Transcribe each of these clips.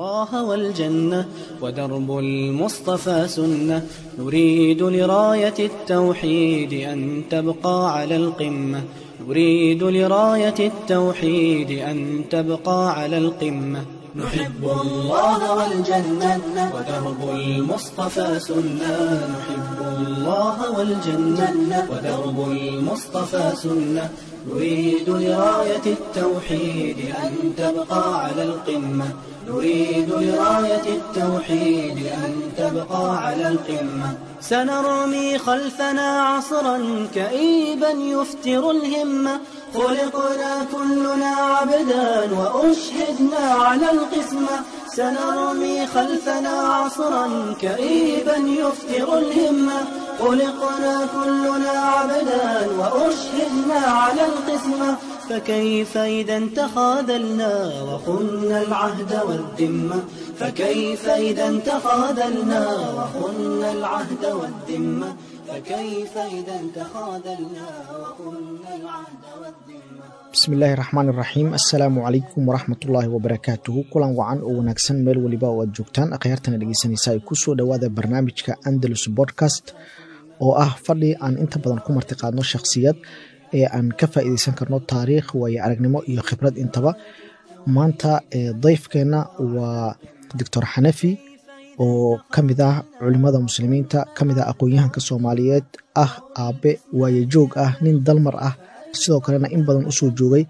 الله والجنة ودرب المصطفى سنة نريد لراية التوحيد أن تبقى على القمة نريد لراية التوحيد أن تبقى على القمة نحب الله والجنة ودرب المصطفى سنة نحب الله والجنة ودرب المصطفى سنة نريد لراية التوحيد أن تبقى على القمة نريد لراية التوحيد أن تبقى على القمة سنرمي خلفنا عصرا كئيبا يفتر الهمة خلقنا كلنا عبدا وأشهدنا على القسمة سنرمي خلفنا عصرا كئيبا يفتر الهمة خلقنا كلنا عبدا وأشهدنا على القسمة فكيف إذا تخاذلنا وخنا العهد والذمة فكيف إذا تخاذلنا وخنا العهد والذمة فكيف إذا تخاذلنا وخنا العهد والذمة bismillaahi raxmaan iraxiim assalaamu calaykum waraxmatullaahi wabarakaatuhu kulan wacan oo wanaagsan meel weliba oo aad joogtaan akhyaartana dhegeysanaysa ay kusoo dhowaada barnaamijka andalus bodcast oo ah fadhi aan inta badan ku martiqaadno shakhsiyad ee aan ka faa'iideysan karno taariikh waayo aragnimo iyo khibrad intaba maanta dayfkeenna waa doctor xanafi oo ka mid ah culimada muslimiinta ka mid ah aqoon-yahanka soomaaliyeed ah aabe waayejoog ah nin dalmar ah sidoo kalena in badan usoo joogay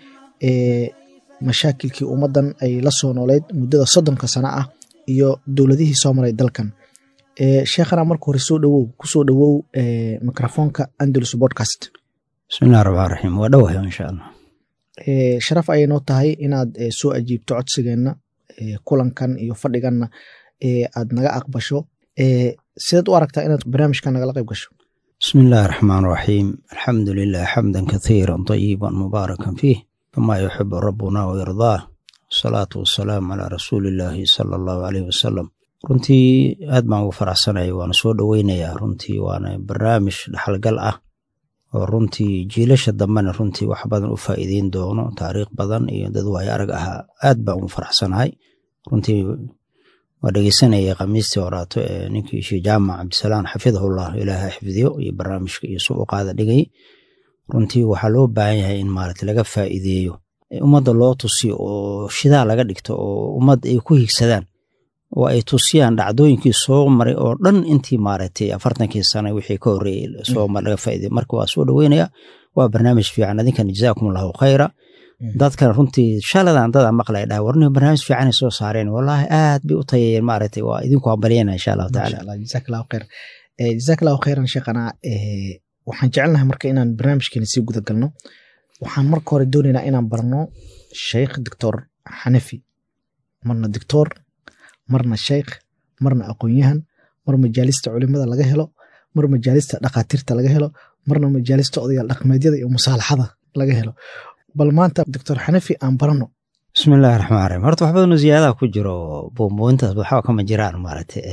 mashaakilkii ummaddan ay la soo nooleyd muddada soddonka sano ah iyo dowladihii soo maray dalkan sheekhana marka hore soo dhowow kusoo dhowow microfoonka andalus bodcast bismillahi raxmaan raxiim waa dhowahay insha allah sharaf ayay noo tahay inaad soo ajiibto codsigeenna kulankan iyo fadhiganna aad naga aqbasho sidaad u aragtaa inaad barnaamijkan nagala qayb gasho bismi illaahi raxmaan raxiim alxamdu lilah xamdan kathiira طayiba mubaarakan fiih kama yuxibu rabbuna wayardaah wasalaatu wasalaamu calaa rasuuli illaahi sala allahu aleyh wasalam runtii aad baan ugu faraxsanaya waana soo dhoweynayaa runtii waana barnaamij dhaxalgal ah oo runtii jiilasha dambena runtii wax badan u faa'iideyn doono taariikh badan iyo dad waayo arag ahaa aad baan ugu faraxsanahay runtii waa dhegeysanayay khamiistii horaato ee ninkii shee jaamac cabdisalaan xafidahullah ilaaha xifdiyo iyo barnaamijka iyo su u qaada dhigay runtii waxaa loo baahan yahay in maarata laga faa'iideeyo ummadda loo tusiyo oo shidaa laga dhigto oo ummad ay ku higsadaan oo ay tusiyaan dhacdooyinkii soo maray oo dhan intii maaragtay afartankii sana wixii ka horreeyey soo laga faa'iideyo marka waa soo dhoweynaya waa barnaamij fiican adinkan jazaakum allahu khayra dadkan runtii shaladan dada maqlay dhaha warni barnaamij fiicanay soo saareen wallaahi aad bay u tayayeen maaragtay waa idinku hambalyana insha allahu tacaala jazaak allahu khayr jazaak allahu khayran sheekhana waxaan jecelnahay marka inaan barnaamijkeena sii guda galno waxaan marka hore doonaynaa inaan barno sheikh doctor xanafi marna doctor marna sheikh marna aqoon-yahan mar majaalista culimada laga helo mar majaalista dhakhaatiirta laga helo marna majaalista odayaal dhaqmeedyada iyo musaalaxada laga helo bal maanta doctor xanafi aan barano bismi illahi raxmaan raxiim horta wax badanoo ziyaadaha ku jiro boombointaas waxba kama jiraan maaragtay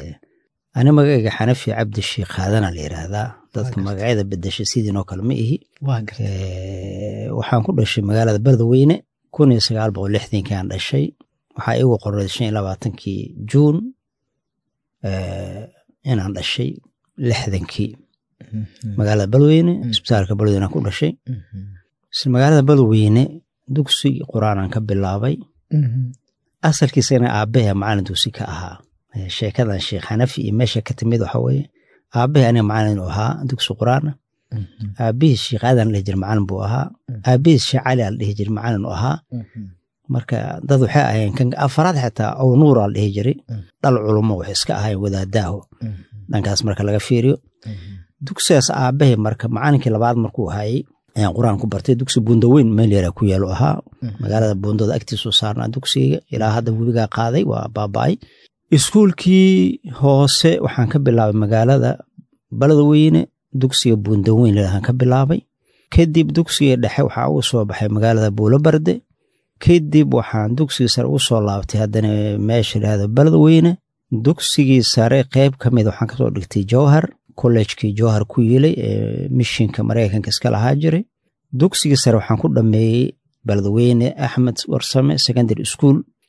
ani magacayga xanafi cabdi sheikh haadana la yiraahdaa dadka magacyada bedesha sidiinoo kale ma ihi waxaan ku dhashay magaalada beledweyne kun iyo sagaal boqol lixdankii aan dhashay waxaa igu qoray shan iyo labaatankii juun inaan dhashay lixdankii magaalada beledweyne isbitaalka beledweyne aan ku dhashay magaalada beledweyne dugsi qur-aanan ka bilaabay asalkiisana aabahe macalin dugsi ka ahaa sheekadan sheekh xanafi iyo meesha ka timid waxa weye aabahe aniga macalin u ahaa dugsi qur-aana aabihiis sheekh aadan dhihi jir macalin buu ahaa aabihiis sheekh cali al dhihi jir macalin u ahaa marka dad waxay ahayeen kan afaraad xitaa ow nuur al dhihi jiray dhal culumo waxay iska ahayen wadaadaaho dhankaas marka laga fiiriyo dugsigaas aabahe marka macalinkii labaad markuu hayay ayaan qur-aan ku bartay dugsi buundaweyn meel yara ku yaalo ahaa magaalada buundada agtiisu saarnaa dugsiga ilaa hadda webigaa qaaday waa baaba'ay iskuulkii hoose waxaan ka bilaabay magaalada beledweyne dugsiga buundaweyn laahaan ka bilaabay kadib dugsiga dhexe waxaa ugu soo baxay magaalada buulobarde kadib waxaan dugsigii sare ugu soo laabtay haddana meesha lahahdo beledweyne dugsigii sare qeyb ka mid waxaan kasoo dhigtay jowhar kollejkii jowhar ku yilay ee mishinka mareykanka iska lahaa jiray dugsigii sare waxaan ku dhameeyey beledweyne axmed warsame secondary school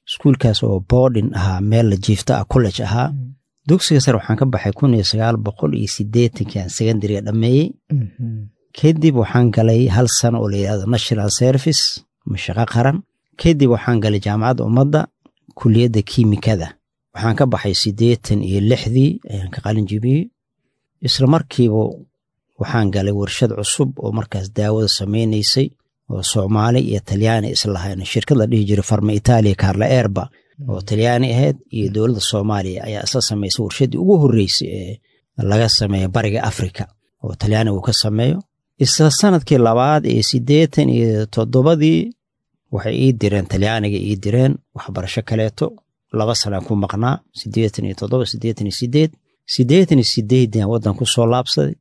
iskuulkaas oo boardin ahaa meel la jiifta ah college ahaa dugsiga sare waxaan ka baxay kun iyo sagaal boqol iyo sideetankii aan secondariga dhammeeyey kadib waxaan galay hal sano oo la yidhahdo national service mashaqo qaran kadib waxaan galay jaamacadda ummadda kuliyadda kiimikada waxaan ka baxay siddeetan iyo lixdii ayaan ka qalin jibiyey isla markiiba waxaan galay warshad cusub oo markaas daawada samaynaysay oo soomaali iyo talyaani islahayn shirkad la dhihi jiray farma itaaliya carla erba oo talyaani ahayd iyo dowladda soomaaliya ayaa isla samaysay warshaddii ugu horreysay ee laga sameeyo bariga afrika oo talyaani uu ka sameeyo isla sanadkii labaad ee siddeetan iyo toddobadii waxay ii direen talyaaniga ii direen waxbarasho kaleeto laba sanaan ku maqnaa siddeetan iyo toddoba siddeetan iyo sideed siddeetan iyo sideeddian waddan ku soo laabsaday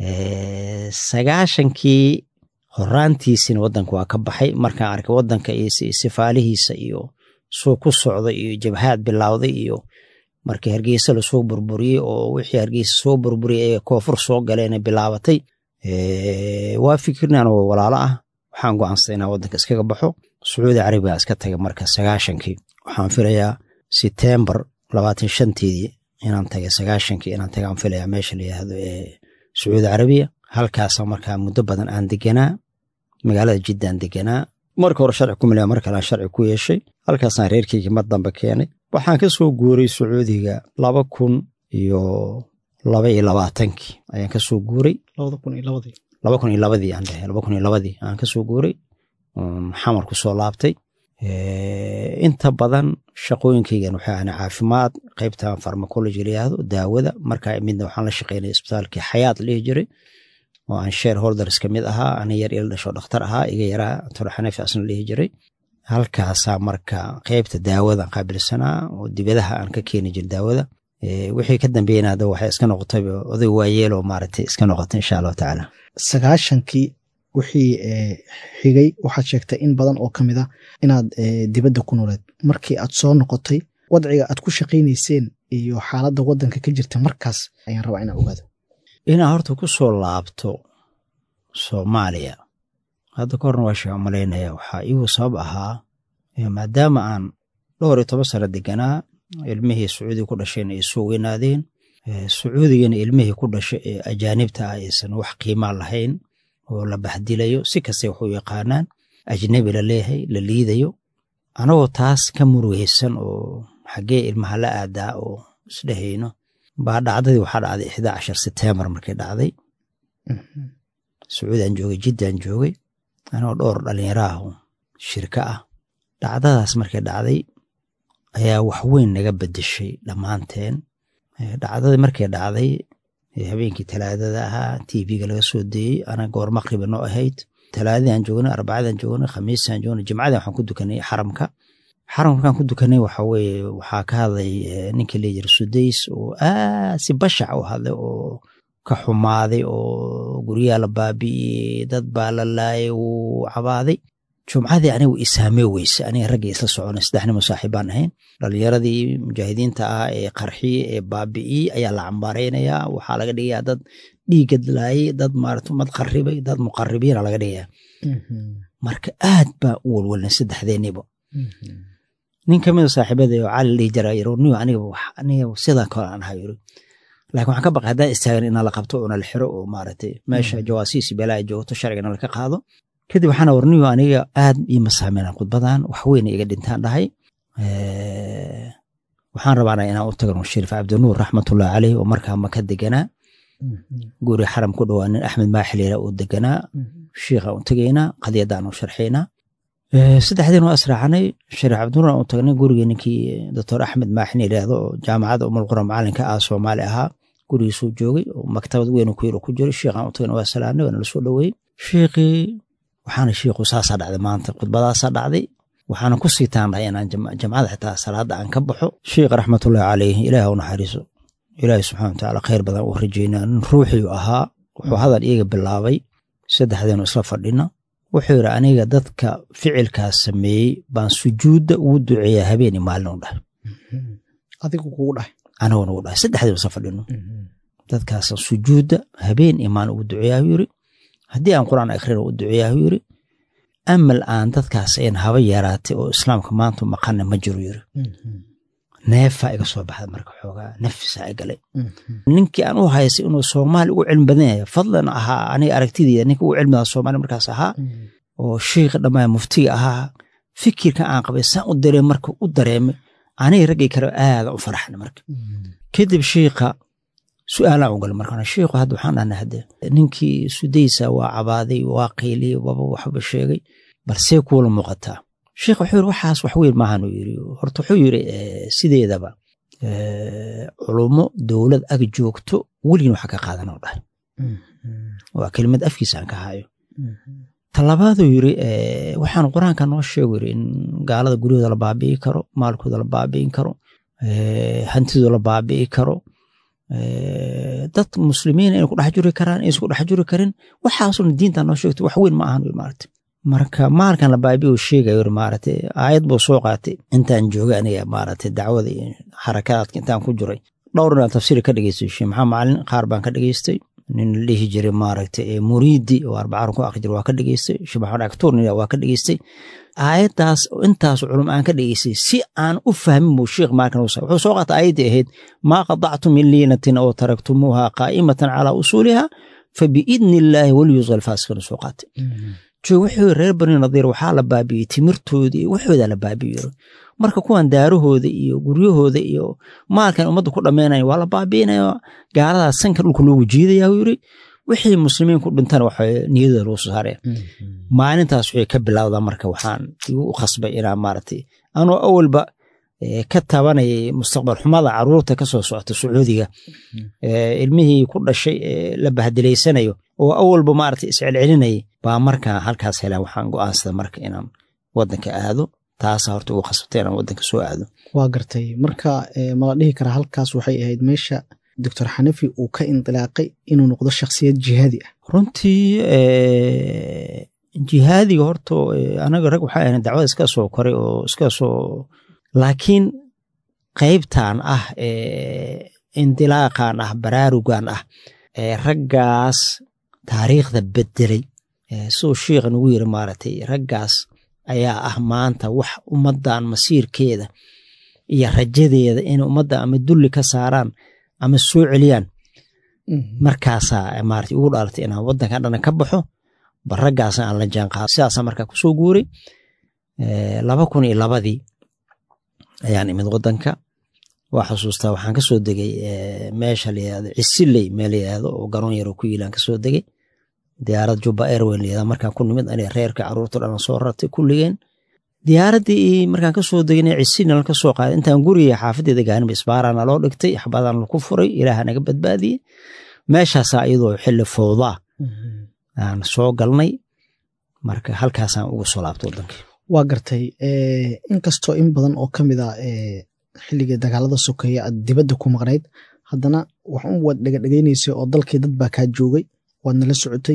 sagaashankii horaantiisina waddanka waa ka baxay markaan arkay waddanka iyo sifaalihiisa iyo suu ku socday iyo jabhaad bilowday iyo markii hargeysa lasoo burburiyey oo wixii hargeysa soo burburiyey ee koonfur soo galeen bilaabatay waa fikirnan oo walaalo ah waxaan go'aansaday inaan waddanka iskaga baxo sacuudi carabiga iska tagay marka sagaashankii waxaan filayaa setembar labaatan shanteedii inaan tagay sagaashankii inaan tagaan filayaa meesha la yidhaahdo ee sacuudi carabiya halkaasa markaa muddo badan aan deganaa magaalada jiddaan deganaa marka hore sharci ku milaya mar kale aan sharci ku yeeshay halkaasaan reerkeygii mar dambe keenay waxaan ka soo guuray sacuudiga laba kun iyo laba iyo labaatankii ayaan ka soo guuray labada kun iyo labadii laba kun iyo labadii aan dhahay laba kun iyo labadii aan ka soo guuray xamar ku soo laabtay inta badan shaqooyinkaygan waxay ahna caafimaad qaybtan farmacology la yihahdo daawada markaa midna waxaan la shaqeynaya isbitaalkii xayaat lihi jiray oo aan share holders ka mid ahaa ana yar ila dhasho dhakhtar ahaa iga yaraa toro xanafi asna lihi jiray halkaasaa marka qaybta daawada qaabilsanaa oo dibadaha aan ka keeni jir daawada wixii ka dambeeyena hadda waxay iska noqotay oday waayeeloo maaragtay iska noqotay insha allahu tacaala sagaashankii wixii xigay waxaad sheegtay in badan oo ka mid a inaad dibadda ku nooleed markii aad soo noqotay wadciga aad ku shaqaynayseen iyo xaaladda waddanka ka jirta markaas ayaan rabaa inaan ogaado inaa horta ku soo laabto soomaaliya hadda ka horna waa sheega malaynaya waxaa iigu sabab ahaa maadaama aan dhowr iyo toban sano deganaa ilmihii sacuudiga ku dhashayna ay soo weynaadeen sacuudigana ilmihii ku dhashay ee ajaanibta ah aysan wax qiimaa lahayn oo la baxdilayo si kasta wax u yaqaanaan ajnebi la leeyahay la liidayo anagoo taas ka murugeysan oo xaggee ilmaha la aadaa oo isdhehayno baa dhacdadii waxaa dhacday ixdaa cashar setembar markay dhacday sacuudi aan joogay jiddaan joogay anagoo dhowr dhallinyaraahu shirka ah dhacdadaas markay dhacday ayaa wax weyn naga bedeshay dhammaanteen dhacdadii markay dhacday habeenkii talaadada ahaa tvga laga soo deeyey ana goor maqriba noo ahayd talaadadii aan joognay arbacadaan joognay khamiisaan joognay jimcadii waxaan ku dukanay xaramka xaramka markaan ku dukanay waxa weye waxaa ka hadlay ninkii leeyiri sudays oo aad si bashac u hadlay oo ka xumaaday oo guryaha la baabi'iyey dad baa la laayay wuu cabaaday jumcadii anigu isaamee weyse aniga raggii isla soconay saddexnimo saaxiibaan ahayn dhalinyaradii mujaahidiinta ah ee qarxiye ee baabi'iyey ayaa la cambaaraynayaa waxaa laga dhigayaa dad dhiigad laayay dad maarata umad qarribay dad muqaribiina laga dhigayaa marka aad baa u walwalnay saddexdeeniba nin kamida saaxiibada oo cali dhihi jira niyo aniga aniga sidaa kale aan ahaa yiri laakiin waxaan ka baqay haddaan istaagan inaa la qabto oona la xiro oo maaragtay meesha jawaasiisi beelaa joogto sharcigana laka qaado kadib waxaana warniyo aniga aad iima saameyna khudbadan wax weyna iga dhintaan dhahay waxaan rabaana inaan u tagno shariif cabdinuur raxmatullahi caleyh oo markaa maka deganaa guri xaram ku dhowaa nin axmed maaxilira uu deganaa shiikha u tegaynaa qadiyadaan u sharxaynaa saddexdiin waa israacanay shariif cabdinuur aan u tagnay gurigii ninkii doctor axmed maaxin yidhaahdo oo jaamacadda umulqura macalinka ah soomaali ahaa gurigiisuu joogay oo maktabad weyn ku yar ku jiray shiikhaan u tagnay waa salaamnay waana lasoo dhoweeyey shiikhii waxaana shiikhu saasaa dhacday maanta khudbadaasaa dhacday waxaana ku sii taandahay inaan jamcada xitaa salaada aan ka baxo sheikh raxmatullahi caleyh ilaah u naxariiso ilaahi subxana watacaala khayr badan u rajeynaa nin ruuxiu ahaa wuxuu hadal iyaga bilaabay saddexdeenu isla fadhina wuxuu yidhi aniga dadka ficilkaas sameeyey baan sujuudda ugu duceeyaa habeen iyo maalin u dhahay adigu kugu dhahay aniguna ugu dhahay saddexdeenu isla fadhino dadkaasa sujuudda habeen iyo maalin ugu duceeyaa yiri haddii aan qur'aan akhrina u duceeyaa yiri amal aan dadkaas ayn haba yaraatay oo islaamka maanta maqana ma jiro yiri neefaa iga soo baxda marka xoogaa nafisaa i galay ninkii aan u haysay inuu soomaali ugu cilmi badan yahay fadlan ahaa aniga aragtideyda ninka ugu cilmi badan soomaali markaas ahaa oo sheikha dhammaan muftiga ahaa fikirka aan qabay saan u dareem marka u dareemay aniga raggay kale aada u faraxna marka kadib shiikha su-aalaan ugal markaan shiikhu hadda waxaan dhahnay hadde ninkii sudaysa waa cabaaday waa qayliyey waba waxba sheegay balsee kuula muuqataa sheikh wuxuu yiri waxaas wax weyn maahan uu yiri horta wuxuu yiri sideedaba culummo dowlad ag joogto weligin waxa ka qaadan oo dhahay waa kelimad afkiisa aan ka hayo talabaaduu yiri waxaan qur-aanka noo sheegu yiri in gaalada guryahooda la baabi'i karo maalkooda la baabi'in karo hantidooda la baabi'i karo dad muslimiin inay ku dhex juri karaan inaysan ku dhex juri karin waxaasuna diinta noo sheegtay wax weyn ma ahan maaragtay marka maalkan la baabi'i uu sheegayo maaragtay aayad buu soo qaatay intaan joogay aniga maaragtay dacwada iyo xarakaadka intaan ku jiray dhowr inaan tafsiir ka dhegeystay sheekh maxamed macalin qaar baan ka dhegeystay nin la dhihi jiray maaragtay muriidi oo arbacaan ku aqri jiray waa ka dhegeystay sheekh maxamed aktuur nin waa ka dhegeystay aayaddaas intaas culum aan ka dhegeystay si aan u fahmin buu sheekh maalkan wuxuu soo qaatay aayaddii ahayd maa qadactum min liinatin oo taraktumuuha qaa'imatan calaa usuuliha fabiidni illaahi waliyusa alfaasiqiina soo qaatay joog wuxuu reer bani nadiir waxaa la baabi'iyey timirtoodii iyo waxoodaa la baabi'iyo marka kuwan daarahooda iyo guryahooda iyo maalkan ummadda ku dhammaynaya waa la baabi'inaya gaaladaas sanka dhulka loogu jiidaya uu yiri wixii muslimiin ku dhintan waxa niyadooda lagu soo saaraya maalintaas waxay ka bilowdaa marka waxaan igu u khasbay inaan maaragtay anoo awalba ka tabanayay mustaqbal xumada caruurta ka soo socota sacuudiga ilmihii ku dhashay la bahdilaysanayo oo awalba maaragtay iscelcelinayay baa markaa halkaas helaan waxaan go'aansada marka inaan wadanka aado taasa horta ugu khasabtay inaan wadanka soo aado waa gartay marka mala dhihi karaa halkaas waxay ahayd meesha doctor xanafi uu ka indilaaqay inuu noqdo shakhsiyad jihaadi ah runtii jihaadiga horta anaga rag waxaa ahayn dacwada iska soo koray oo iska soo laakiin qaybtan ah indilaaqan ah baraarugan ah raggaas taariikhda bedelay siduu sheikha nagu yiri maaragtay raggaas ayaa ah maanta wax ummaddan masiirkeeda iyo rajadeeda inay ummadda ama dulli ka saaraan ama soo celiyaan markaasaa maarata ugu dhalatay inaan waddankan dhana ka baxo bal raggaasa aan la jaanqaado sidaasaa markaa kusoo guuray laba kun iyo labadii ayaan imid waddanka waa xusuustaa waxaan kasoo degay meesha layihahdo cisiley meel layihahdo oo garoon yaro ku yiilaan kasoo degay diyaarad juba airwayn layihahdo markaan ku nimid aniga reerka caruurta dhan soo rartay kulligeen diyaaraddii markaan kasoo degnay cisilna la kasoo qaaday intaan guriga xaafadeeda gaaninba isbaarana loo dhigtay axbaadaan laku furay ilaaha naga badbaadiyey meeshaasaa iyadoo xilli fowdaa aan soo galnay marka halkaasaan ugu soo laabtay waddanka waa gartay inkastoo in badan oo ka mid a xilligii dagaalada sokeeya aad dibadda ku maqnayd haddana waxun waad dhegadhegeynaysay oo dalkii dad baa kaa joogay waadna la socotay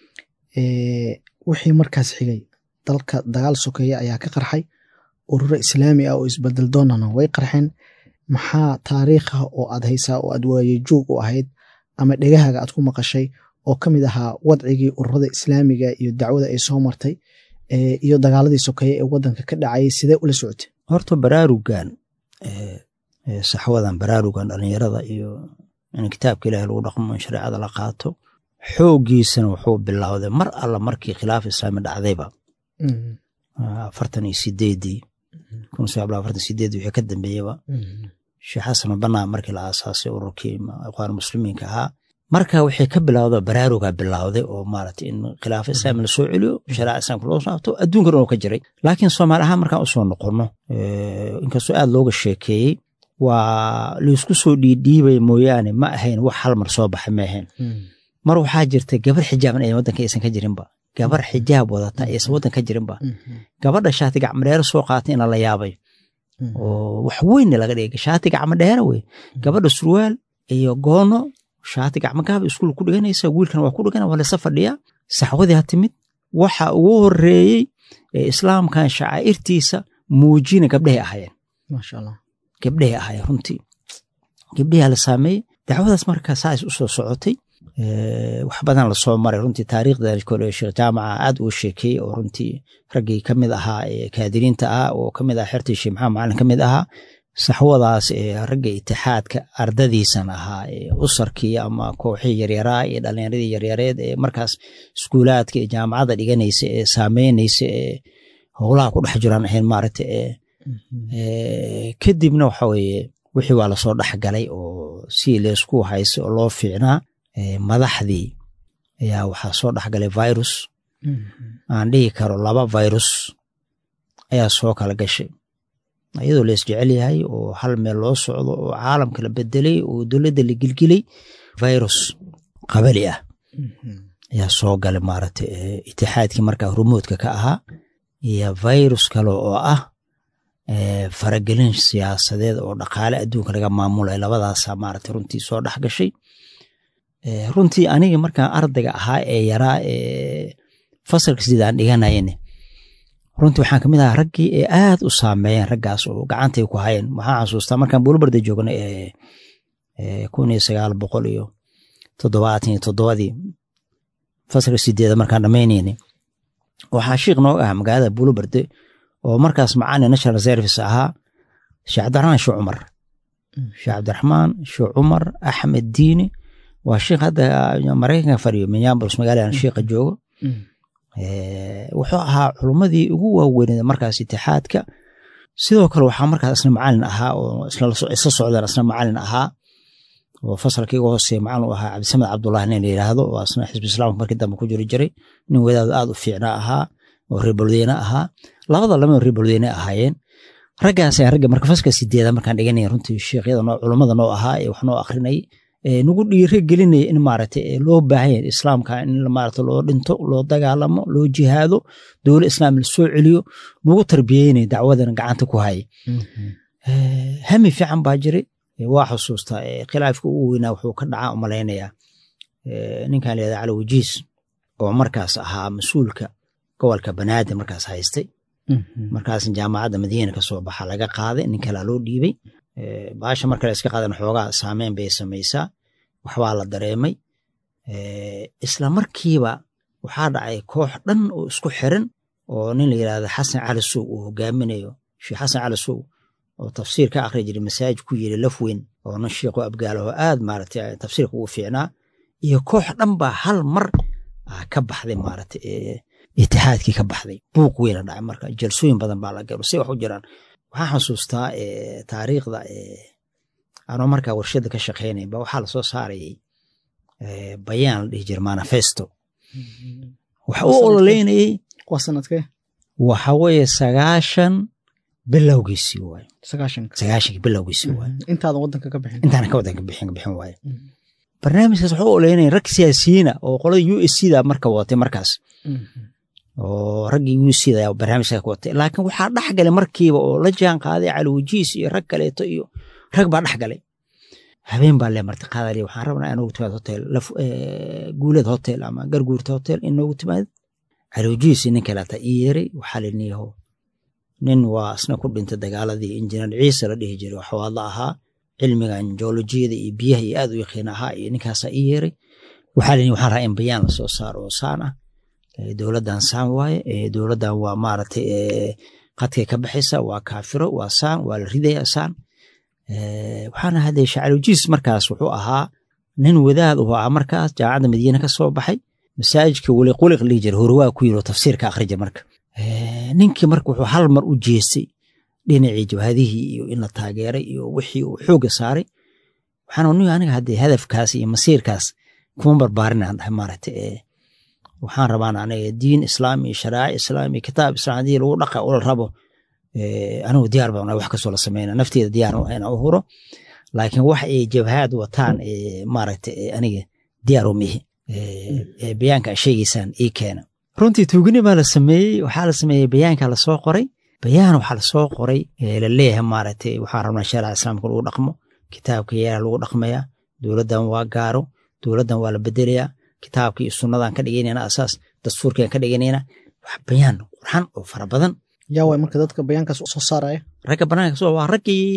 wixii markaas xigay dalka dagaal sokeeya ayaa ka qarxay ururo islaami ah oo isbedel doonana way qarxeen maxaa taariikha oo aad haysaa oo aad waaye joog u ahayd ama dhegahaaga aad ku maqashay oo ka mid ahaa wadcigii ururada islaamiga iyo dacwada ay soo martay iyo dagaaladii sokeeye ee wadanka ka dhacayay sidee ula socotay horta baraarugan saxwadan baraarugan dhalinyarada iyo in kitaabka ilahi lagu dhaqmo in shareecada la qaato xooggiisana wuxuu bilowday mar alla markii khilaaf islaami dhacdayba afartan iyo sideedii kun sagaal boqol afartan sideedii wixii ka dambeeyaba sheekh xasan banaa markii la aasaasay ururkii ikhwaan muslimiinka ahaa marka waxay ka bilowda baraaruga bilowday oo maaragtay in khilaafa islaami la soo celiyo shareeca islaamka loo saabto adduunkan oo ka jiray laakiin soomaali ahaan markaan usoo noqono inkastoo aad looga sheekeeyey waa laysku soo dhiidhiibay mooyaane ma ahayn wax hal mar soo baxay ma ahayn mar waxaa jirta gabar xijaaban ay waddanka aysan ka jirinba gabar xijaab wadata aysan waddan ka jirinba gabadha shaati gacmadheere soo qaatay ina la yaabay oo wax weynna laga dhigay shaati gacmadheere wey gabadha surwaal iyo goono shaati gacmagaaba iskuul ku dhiganaysa wiilkan waa ku dhigana waa lasa fadhiyaa saxwadii ha timid waxa ugu horeeyey ee islaamkan shacaa'irtiisa muujina gabdhahay ahaayeen maasha allah gabdhahay ahaayeen runtii gabdhahaa la saameeyey dacwadaas marka saas u soo socotay wax badan lasoo maray runtii taariikhda kole sheekh jaamaca aad uu sheekeeyey oo runtii raggii ka mid ahaa kaadiriinta ah oo ka mid ah xertii sheekh maxamed macalin ka mid ahaa saxwadaas ragga itixaadka ardadiisan ahaa usarkii ama kooxii yaryaraa iyo dhalinyaradii yaryareed ee markaas iskuulaadka iyo jaamacadda dhiganaysa ee saameynaysa ee howlaha ku dhex jiraan ahayn maaragta kadibna waxa weeye wixii waa lasoo dhexgalay oo si leysku haysa oo loo fiicnaa madaxdii ayaa waxaa soo dhexgalay virus aan dhihi karo laba virus ayaa soo kala gashay iyadoo la isjecel yahay oo hal meel loo socdo oo caalamka la bedelay oo dowladda la gilgilay virus qabali ah ayaa soo galay maaragta itixaadkii markaa rumoodka ka ahaa iyo virus kale oo ah faragelin siyaasadeed oo dhaqaale adduunka laga maamulay labadaasa maaragta runtii soo dhex gashay runtii aniga markaan ardayga ahaa ee yaraa ee fasalka sidaan dhiganayane runtii waxaan kamid ahaa raggii ee aad u saameeyeen raggaas oo gacantay ku hayeen waxaan xasuustaa markaan buulbarda joognay ee kun iyo sagaal boqol iyo toddobaatan iyo toddobadii fasalka sideeda markaan dhamaynayna waxaa shiikh nooga ah magaalada buulbarde oo markaas macalin national service ahaa sheekh cabdiraxmaan sheekh cumar sheekh cabdiraxmaan sheekh cumar axmed diini waa shiikh hadda maraykanka fadhiyo minneapolis magaaladan shiikha joogo wuxuu ahaa culummadii ugu waaweyneed markaas itixaadka sidoo kale waxaa markaas isna macalin ahaa oo isla socdaan isna macalin ahaa oo fasalka iga hooseeya macalin u ahaa cabdisamed cabdullahi nin la yidhaahdo oo asna xisbi islaamka markii dambe ku jiri jiray nin wadaad aad u fiicnaa ahaa oo reer balweyne ahaa labada lama reer balweyne ahaayeen raggaas ayaan ragga marka fasalka sideeda markaan dhiganaya runtii sheekhyada noo culummada noo ahaa ee wax noo akrinayay nagu dhiire gelinaya in maaragta loo baahan yahay islaamka in maaragta loo dhinto loo dagaalamo loo jihaado dowla islaam la soo celiyo nagu tarbiyeynaya dacwadana gacanta ku haya hami fiican baa jiray waa xusuustaa khilaafka ugu weynaa wuxuu ka dhacaa u malaynayaa ninkan layihahda cali wajiis oo markaas ahaa mas-uulka gobolka banaadir markaas haystay markaas jaamacadda madiina kasoo baxa laga qaaday nin kalaa loo dhiibay baasha marka la iska qaadan xoogaa saameyn bay samaysaa waxbaa la dareemay isla markiiba waxaa dhacay koox dhan oo isku xiran oo nin la yidhahda xasan cali sow uu hogaaminayo sheekh xasan cali sow oo tafsiir ka akhri jiray masaajid ku yiri lafweyn oo nin sheekhu abgaalaho aad maaragtay tafsiirka ugu fiicnaa iyo koox dhan baa hal mar ka baxday maaragtay itixaadkii ka baxday buuq weyna dhacay marka jalsooyin badan baa la galo si wax u jiraan waxaan xasuustaa taariikhda anoo markaa warshada ka shaqeynaya ba waxaa lasoo saarayay bayaan la dhihi jira manifesto waxa u ololeynayay waa sanadkee waxa weeye sagaashan bilowgiisii waaye sagaashanka sagaashankii bilowgiisii waaye intaadan wadanka ka bixin intaana ka wadanka bixin bixin waaye barnaamijkaas waxa u ololeynaya rag siyaasiyiina oo qolada u s c da marka wadatay markaas oo raggii u c da barnaamijka ka watay laakiin waxaa dhex galay markiiba oo la jaan qaaday caliwajiis iyo rag kaleeto iyo rag baa dhex galay habeen baa lee marti qaadali waxaan rabnaa inoogu timaad hotel guulad hotel ama garguurta hotel inoogu timaad caliwajiis nin kaleeta ii yeeray waxaa liniyaho nin waa isna ku dhintay dagaaladii injineer ciise la dhihi jiray waxwaadla ahaa cilmigan joolojiyada iyo biyaha iyo aad u yaqiin ahaa iyo ninkaasaa ii yeeray waxaa lini waxaan rabaa in bayaan lasoo saaro oo saan ah dowladdan saan waaye dowladdan waa maaragtay qadkay ka baxaysa waa kaafiro waa saan waa la ridaya saan waxaana hadee shacalwajiis markaas wuxuu ahaa nin wadaad uu ahaa markaas jaamacadda madiine ka soo baxay masaajidka weliquliq lihi jira horwaa ku yiri oo tafsiirka akhri jira marka ninkii marka wuxuu hal mar u jeestay dhinacii jabhadihii iyo in la taageeray iyo wixii uu xooga saaray waxaan ni aniga haddee hadafkaas iyo masiirkaas kuma barbaarinaan dhahay maaragtay waxaan rabaan aniga diin islaam iyo sharaaci islaam iyo kitaab islaam haddii lagu dhaqa ula rabo anigu diyaar baan wax kastoo la sameyna nafteeda diyaar inaan u huro laakiin wax ay jabhaad wataan maaragtay aniga diyaar umihi bayaanka a sheegaysaan ii keena runtii tuugini baa la sameeyey waxaa la sameeyey bayaanka lasoo qoray bayaan waxaa lasoo qoray laleeyahay maaragtay waxaan rabnaa sharica islaamka lagu dhaqmo kitaabka yeera lagu dhaqmayaa dowladdan waa gaaro dowladdan waa la bedelayaa kitaabka iyo sunnadan ka dhiganayna asaas dastuurkan ka dhiganayna wax bayaan qurxan oo fara badan yaa waay marka dadka bayaankaas soo saaraya ragga banaanka soo waa raggii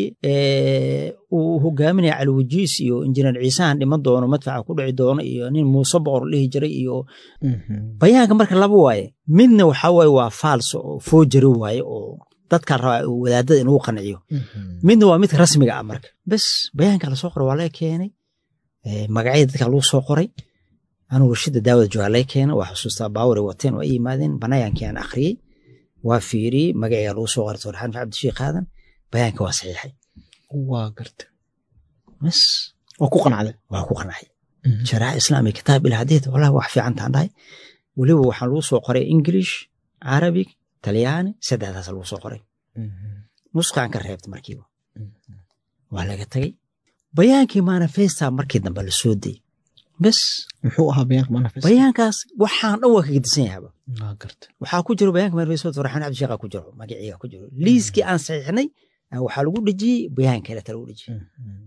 uu hogaaminaya caliwajiis iyo injineer ciisahan dhiman doono madfaca ku dhici doono iyo nin muuse boqor dhihi jiray iyo bayaanka marka laba waaye midna waxaa waaye waa faals oo foojari waaye oo dadkaa rabaa wadaadada inuu qanciyo midna waa midka rasmiga ah marka bes bayaanka lasoo qoray waa laga keenay magacyada dadka lagu soo qoray anugu warshada daawada joogaa laga keenay waa xusuustaa baawari wateen waa i yimaadeen banaayankii aan akhriyey waa fiiriyey magaciga lagu soo qoray torxaan cabdishiikh aadan bayaanka waa saxiixay waa garta bes waa ku qanacday waa ku qancay sharaaxa islaamiga kitaab ila hadiid wallahi wax fiican taan dhahay weliba waxaa lagu soo qoray english carabig talyaani saddexdaas lagu soo qoray nuskaan ka reebta markiiba waa laga tagay bayaankii manifesta markii dambe la soo dayey bes muxuu ahaa bayaanka manifest bayaankaas waxaan dhan waa kaga disan yahaba waa garta waxaa ku jiro bayaanka manifesto farxaan cabdisheekha ku jiro magaciiga ku jiro liiskii aan saxiixnay waxaa lagu dhejiyey bayaan kaleta lagu dhejiyey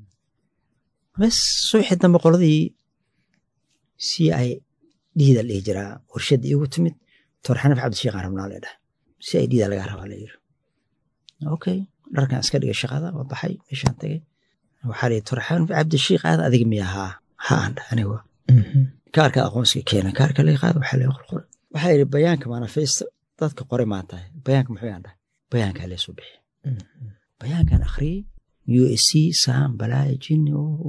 bes subaxii dambe qoladii si ay dhiida dhihi jiraa warshadda iigu timid torxanaf cabdisheekh aan rabnaa leedhahay si ay dhiida lagaa rabaa layiri okay dharkan iska dhigay shaqada waa baxay meeshaan tagay waxaa lihi torxanaf cabdisheekh aad adiga miya haa ha aan dhahay aniga kaarka aqoonsiga keena kaarka laga qaada waxaa laga qorqoray waxaa yidhi bayaanka manifesto dadka qore maa tahay bayaanka muxuu yaan dhahay bayaankaa leesoo bixi bayaankan akhriyey u s c saan balaaya jinni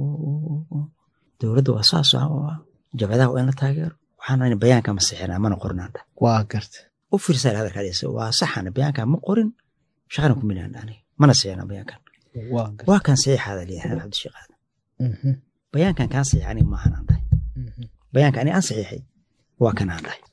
dowladda waa saas jabadaha waa in la taageero waxaan bayaanka ma sixinaa mana qorinaan dhahay waa garta u fiirsaa hadalkaadhisa waa saxana bayaankan ma qorin shaqana ku minaan aniga mana sixinaa bayaankan waa garta waa kan saxiixaada leeyahay cabdisheekh aadan bayaankan kaan saxiix aniga maahan aan dhahay bayaanka aniga aan saxiixay waa kan aan dhahay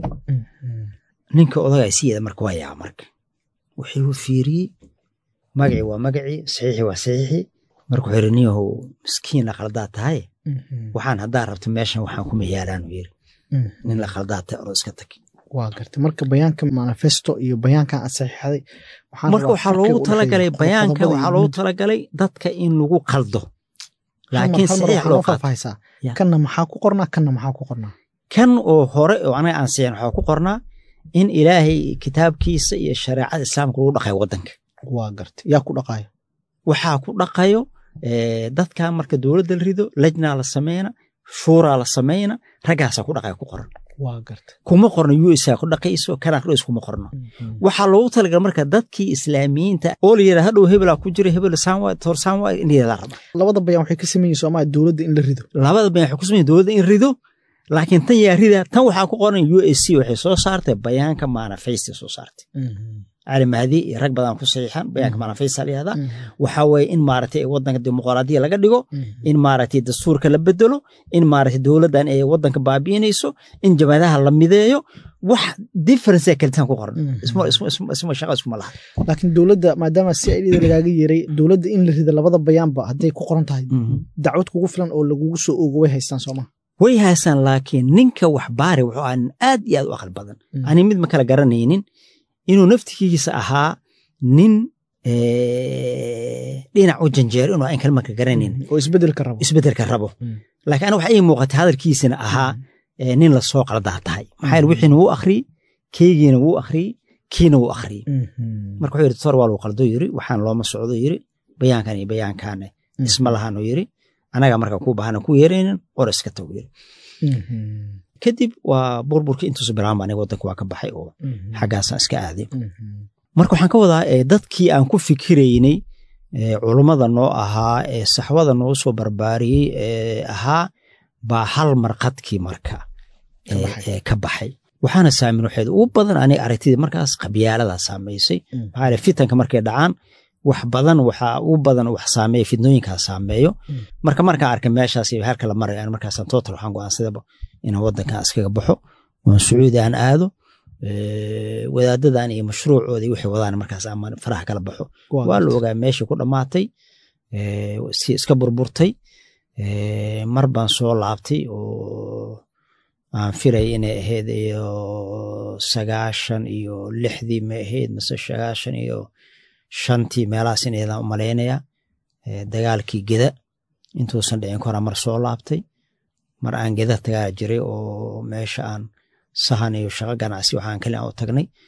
ninka odagaa siyeeda marka waa yaa marka wuxuu fiiriyey magacii waa magacii saxiixi waa saxiixi marka wuxuu yidhi niyahow miskiin la qaldaa tahay waxaan haddaa rabta meeshan waxaan kuma yaalaanu yiri nin la qaldaa tahay oroo iska tag waa garta marka bayaanka manifesto iyo bayaankan aad saxiixday marka waxaa loogu talagalay bayaanka waxaa loogu talagalay dadka in lagu qaldo laakiin saxiix loo qaato faahfaahaysaa kanna maxaa ku qornaa kanna maxaa ku qornaa kan oo hore oo anaga aan siixin waxaa ku qornaa in ilaahay kitaabkiisa iyo shareecada islaamka lagu dhaqayo waddanka waa garta yaa ku dhaqaayo waxaa ku dhaqayo dadkan marka dowladda la rido lajnaa la sameyna shuuraa la sameyna raggaasaa ku dhaqaya ku qoran waa garta kuma qorno u s ku dhaqayso kanaa ku kuma qorno waxaa loogu talagal marka dadkii islaamiyiinta oo la yidhaha hadhow hebelaa ku jira hebel saanwa toor saanwa in la raba labada bayaan waxay ka sameeyeen soomaaliya dowladda in la rido labada bayaan waxay ku sameeyeen dowladda in rido laakiin tan yaa rida tan waxaa ku qoran u s c waxay soo saartay bayaanka manifesta soo saartay cali mahdi iyo rag badan ku saxiixan bayaanka manifesta la yihahdaa waxaa weeye in maaragtay waddanka dimuqraadiya laga dhigo in maaragtay dastuurka la bedelo in maaragtay dowladdan ay waddanka baabi'inayso in jabadaha la mideeyo wax difference kalitaan ku qoran isma shaqa iskuma laha laakiin dowladda maadaama si aidida lagaaga yeeray dowladda in la rida labada bayaanba hadday ku qoran tahay dacwad kugu filan oo lagugu soo ogo way haystaan sooma way haystaan laakiin ninka wax baari wuxuu ahaa nin aad iyo aad u aqal badan ani mid ma kala garanaynin inuu naftigiisa ahaa nin dhinac u janjeero inuu aan kalma ka garanayn oo isbedelka rabo isbedelka rabo laakiin aniga waxa ii muuqatay hadalkiisina ahaa nin lasoo qaldaa tahay maxaa yeele wixiina wuu akhriyey keygiina wuu akhriyey kiina wuu akhriyey marka wuxuu yidhi tor waa lagu qaldo yiri waxaan looma socdo yiri bayaankan iyo bayaankaane isma lahaanu yiri anaga markaan kuu baahana ku yeeraynin qor iska tago yiri kadib waa burburkii intuusu bilaanba aniga waddanka waa ka baxay oo xaggaasaan iska aaday marka waxaan ka wadaa dadkii aan ku fikiraynay culummada noo ahaa ee saxwada noo soo barbaariyey ee ahaa baa hal marqadkii marka ka baxay waxaana saamin waxeed ugu badan aniga aragtidii markaas qabyaaladaa saamaysay maxaa yele fitanka markay dhacaan wax badan waxaa ugu badan wax saameeya fidnooyinkaa saameeyo marka markaan arkay meeshaas iyo halka la marayo markaasaan total waxaan go'aansadaba inaan waddankan iskaga baxo oon sacuudi aan aado wadaadadan iyo mashruucoodii waxay wadaan markaas ama faraha kala baxo waa la ogaa meeshii ku dhammaatay si iska burburtay mar baan soo laabtay oo aan firay inay ahayd iyo sagaashan iyo lixdii ma ahayd mase sagaashan iyo shantii meelahaas inaydaan u malaynaya dagaalkii geda intuusan dhicin ka hora mar soo laabtay mar aan geda tagaa jiray oo meesha aan sahan iyo shaqo ganacsi waxaan kali aan u tagnay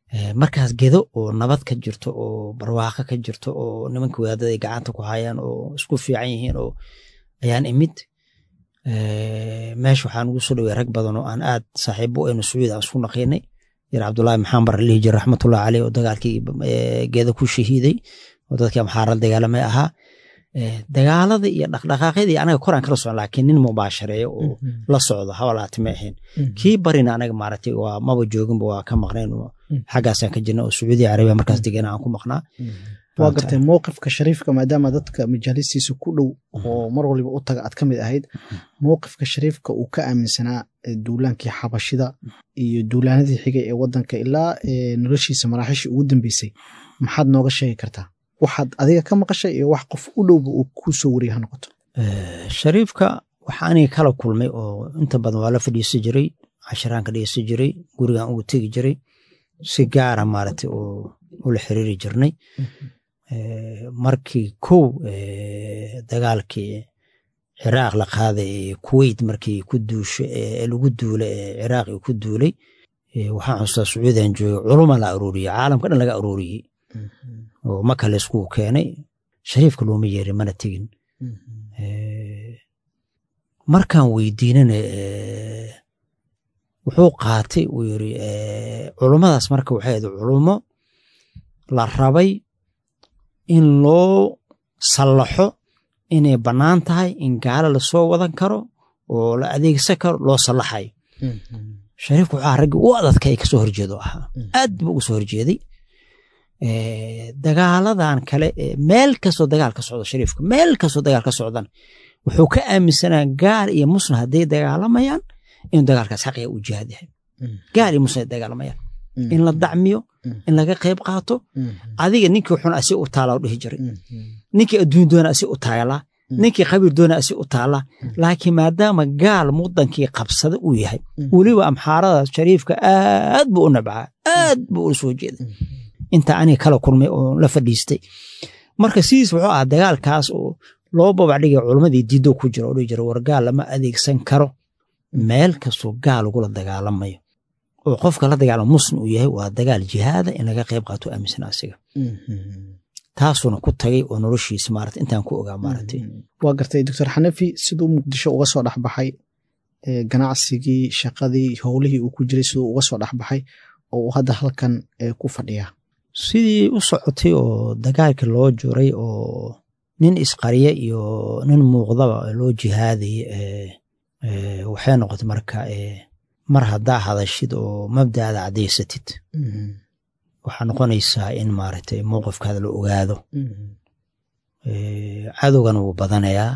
markaas gedo oo nabad ka jirto oo barwaaqo ka jirto oo nimanka wadaadada ay gacanta ku hayaan oo isku fiican yihiin oo ayaan imid meesha waxaan ugu soo dhowey rag badan oo aan aad saaxiibo aynu sacuud aan isku naqiinay yar cabdullaahi maxaan bar lihi jir raxmatullahi caleyh oo dagaalkii geeda ku shahiiday oo dadkii amxaarad dagaalamay ahaa dagaalada iyo dhaqdhaqaaqyadii anaga koraan kala socon laakiin nin mubaashareeyo oo la socdo hawalaati ma ahayn kii barina anaga maaragtay waa maba jooginba waa ka maqnayn xaggaasaan ka jirna oo sacuudi carabiya markaas degana aan ku maqnaa waa gartay mowqifka shariifka maadaama dadka majaalistiisa ku dhow oo mar waliba u taga aad ka mid ahayd mowqifka shariifka uu ka aaminsanaa duulaankii xabashida iyo duulaanadii xigay ee wadanka ilaa noloshiisa maraaxiishii ugu dambeysay maxaad nooga sheegi kartaa waxaad adiga ka maqashay iyo wax qof u dhowba uu kuu soo wariya ha noqoto shariifka waxa aniga kala kulmay oo inta badan waa la fadhiisan jiray cashiraan ka dhegeysan jiray gurigaan ugu tegi jiray si gaara maaragtay oo ula xiriiri jirnay markii kow dagaalkii ciraaq la qaaday ee kuweyt markii ku duushay ee lagu duulay ee ciraaq ku duulay waxaan xustaa sacuudiyan joogay culuma la arooriyey caalamka dhan laga arooriyey oo maka la iskugu keenay shariifka looma yeerin mana tegin markaan weydiinana wuxuu qaatay uu yiri culummadaas marka waxay ahayd culummo la rabay in loo sallaxo inay bannaan tahay in gaalo lasoo wadan karo oo la adeegsan karo loo sallaxayo shariifku waxaa raggii u adadka ay kasoo horjeedo ahaa aad buu uga soo horjeeday dagaaladan kale meel kastoo dagaal ka socdo shariifka meel kastoo dagaal ka socdan wuxuu ka aaminsanaa gaal iyo muslim hadday dagaalamayaan inuu dagaalkaas xaqiga u jihaad yahay gaal iyo muslim ay dagaalamayaan in la dacmiyo in laga qayb qaato adiga ninkii xun asi u taala dhihi jiray ninkii adduun doona asi u taalaa ninkii qabiil doona asi u taalaa laakiin maadaama gaal mudankii qabsada uu yahay weliba amxaarada shariifka aad buu u nabcaa aad buu ula soo jeeday inta aniga kala kulmay oo la fadhiistay marka sidiis wuxuu ahaa dagaalkaas oo loo babacdhigay culammadii diido ku jira oo dhihi jira war gaal lama adeegsan karo meel kastoo gaal lagula dagaalamayo oo qofka la dagaalamo muslim uu yahay waa dagaal jihaada in laga qayb qaato aaminsan asiga taasuuna ku tagay oo noloshiisa maarata intaan ku ogaa maaragtay waa gartay doctor xanafi siduu muqdisho uga soo dhexbaxay ganacsigii shaqadii howlihii uu ku jiray siduu uga soo dhexbaxay oo uu hadda halkan ku fadhiyaa sidii u socotay oo dagaalkii loo juray oo nin isqariya iyo nin muuqdaba loo jihaadayay waxay noqotay marka mar haddaa hadashid oo mabdaada caddaysatid waxaa noqonaysaa in maaragtay mowqifkaada la ogaado cadowgana wuu badanayaa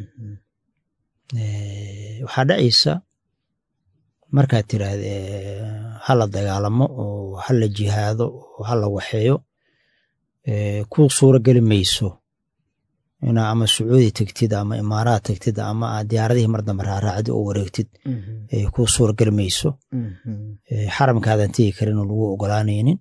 waxaa dhacaysa markaad tiraahda hala dagaalamo oo hala jihaado oo hala waxeeyo ku suuro geli mayso inaa ama sacuudi tegtid ama imaaraad tegtid ama aad diyaaradihii mar dambe raaraacdi oo wareegtid ku suuro geli mayso xaramkaadan tegi karin oo lagu ogolaanaynin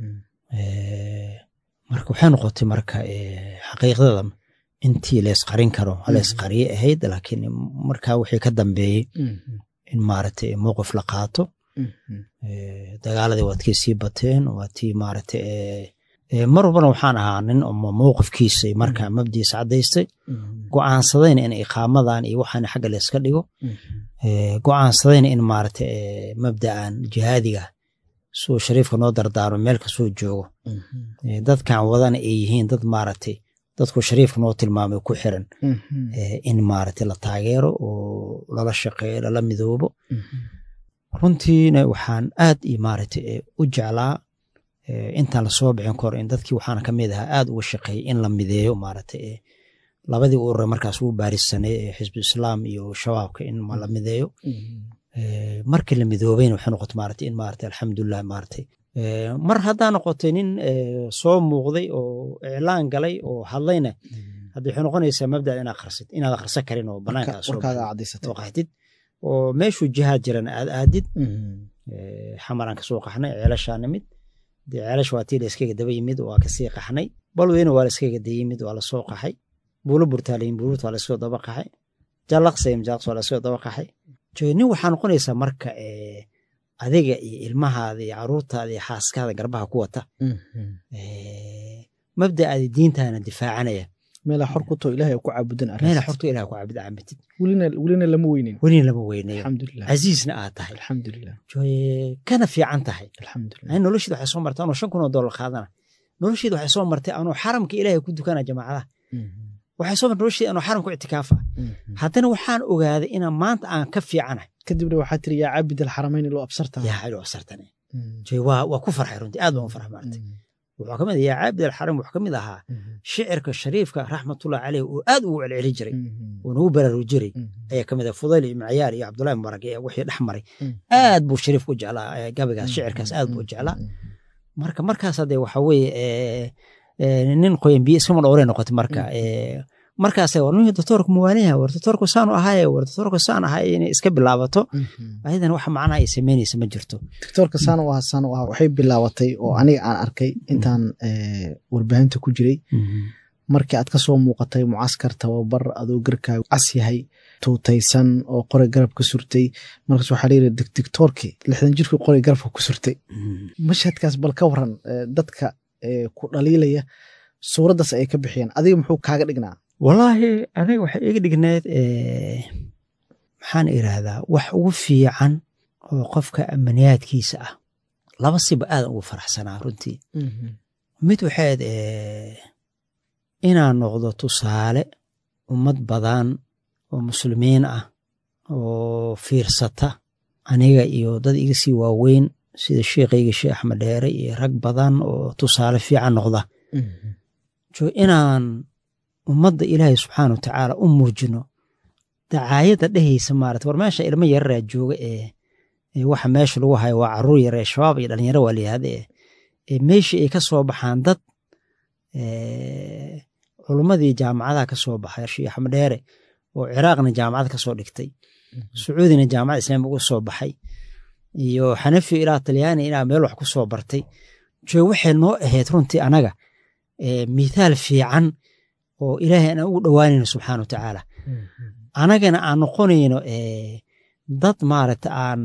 marka waxay noqotay marka xaqiiqdada intii laysqarin karo halaysqariye ahayd laakiin markaa wixii ka dambeeyey in maaragtay mowqif la qaato dagaaladii waad kii sii bateen waad tii maaragtay mar walbana waxaan ahaa nin mowqifkiisa markaa mabdiisa caddaystay go'aansadayna in iqaamadan iyo waxaan xagga layska dhigo go'aansadayna in maaragtay mabda'an jihaadiga suu shariifka noo dardaarmo meel kasoo joogo dadkan wadana ay yihiin dad maaragtay dadku shariifka noo tilmaamay ku xiran in maaragtay la taageero oo lala shaqeeyo lala midoobo runtiina waxaan aad iyo maaragtay u jeclaa intaan lasoo bixin kor in dadkii waxaana ka mid ahaa aad uga shaqeeyay in la mideeyo maaragtay labadii urure markaas ugu baarisanay ee xisbu islaam iyo shabaabka in la mideeyo markii la midoobayna waxay noqotay maaragtay in maaragtay alxamdulilah maaragtay mar haddaa noqotay nin soo muuqday oo iclaan galay oo hadlayna hadda waxay noqonaysaa mabdada inaad qarsid inaad akhrisan karin oo banaankaa soo qaxdid oo meeshuu jihaad jiran aad aadid xamaraan kasoo qaxnay ceelashaa nimid dee ceelash waa tii la iskaga daba yimid waa kasii qaxnay balweyna waa la iskaga da yimid waa lasoo qaxay buulo burtaalayin buurut waa lasoo daba qaxay jallaqsayim jallaqs waa lasoo daba qaxay nin waxaa noqonaysaa marka adiga iyo ilmahaada iyo caruurtaada iyo xaaskaada garbaha ku wata mabda'aadi diintaana difaacanaya meelaa xor ku too ilahay ku caabudan meela xortu ilaah ku caabud caabudid welina lama weynin welina lama weynayo alxamdulilah casiisna aad tahay alxamdulilah Jooye, kana fiican tahay alxamdulilah ani nolosheeda waxay soo martay anoo shan kun oo dollar qaadana nolosheeda waxay soo martay anoo xaramka ilaahay ku dukana jamaacadaha waxay soo martay nolosheeda anoo xaramka u ictikaafa haddana waxaan ogaaday inaan maanta aan ka fiicanahay kadibna waxaa tiri yaa caabid alxarameyn loo absarta yaa xilo absartane Jooye, waa waa ku farxay runtii aad baan u farxay maartay wuxuu ka mid yaa caabid alxaram wuxuu ka mid ahaa shicirka shariifka raxmatullahi caleyh uu aad ugu celceli jiray oo nagu baraaruji jiray ayaa ka mid ah fudayl iyo macyaar iyo cabdullahi mubarak ee wixii dhex maray aad buu shariifku u jeclaa eh, gabaygaas shicirkaas aad buu u jeclaa marka markaas hadee waxa weeye eh, eh, nin qoyan biyo iskama dhowray noqotay marka eh, markaas war nin doctoorku muwaaniha war doctoorku saanu ahaaye war doctoorku saan ahaye inay iska bilaabato ayadana wax macnaha ay samaynaysa ma jirto doctoorka saan u ahaa saan u ahaa waxay bilaabatay oo aniga aan arkay intaan eh, warbaahinta ku jiray markii aad ka soo muuqatay mucaskar tababar adoo garkaagu cas yahay tuutaysan oo qoray garab ka surtay markaas waxaa layidhi dictoorkii lixdan jirkii qoray garabka ku surtay mashhadkaas bal ka waran eh, dadka eh, ku dhaliilaya suuraddaas ay ka bixiyeen adiga muxuu kaaga dhignaa wallaahi aniga waxay iga dhigneed eh, maxaan idhaahdaa wax ugu fiican oo qofka amaniyaadkiisa ah laba siba aadan ugu faraxsanaa runtii mid waxayd eh, inaan noqdo tusaale ummad badan oo muslimiin ah oo fiirsata aniga iyo dad iga sii waaweyn sida sheekhayga sheekh axmed dheere iyo rag badan oo tusaale fiican noqda jo inaan ummadda ilaahay subxaana wa tacaala u muujino dacaayadda dhehaysa maarata war meesha ilmo yararaa jooga ee ee waxa meesha lagu hayo waa caruur yare shabaab iyo dhalinyaro waa layihahda ee ee meeshii ay ka soo baxaan dad culummadii jaamacadaha ka soo baxay sheekh axmed dheere oo ciraaqna jaamacad ka soo dhigtay sacuudina jaamacad islaamiga uga soo baxay iyo xanafi ilaa talyaani ilaa meel wax ku soo bartay jo waxay noo ahayd runtii anaga mithaal fiican oo ilaahay aan ugu dhowaanayno subxaana wa tacaala anagana aan noqonayno dad maaragta aan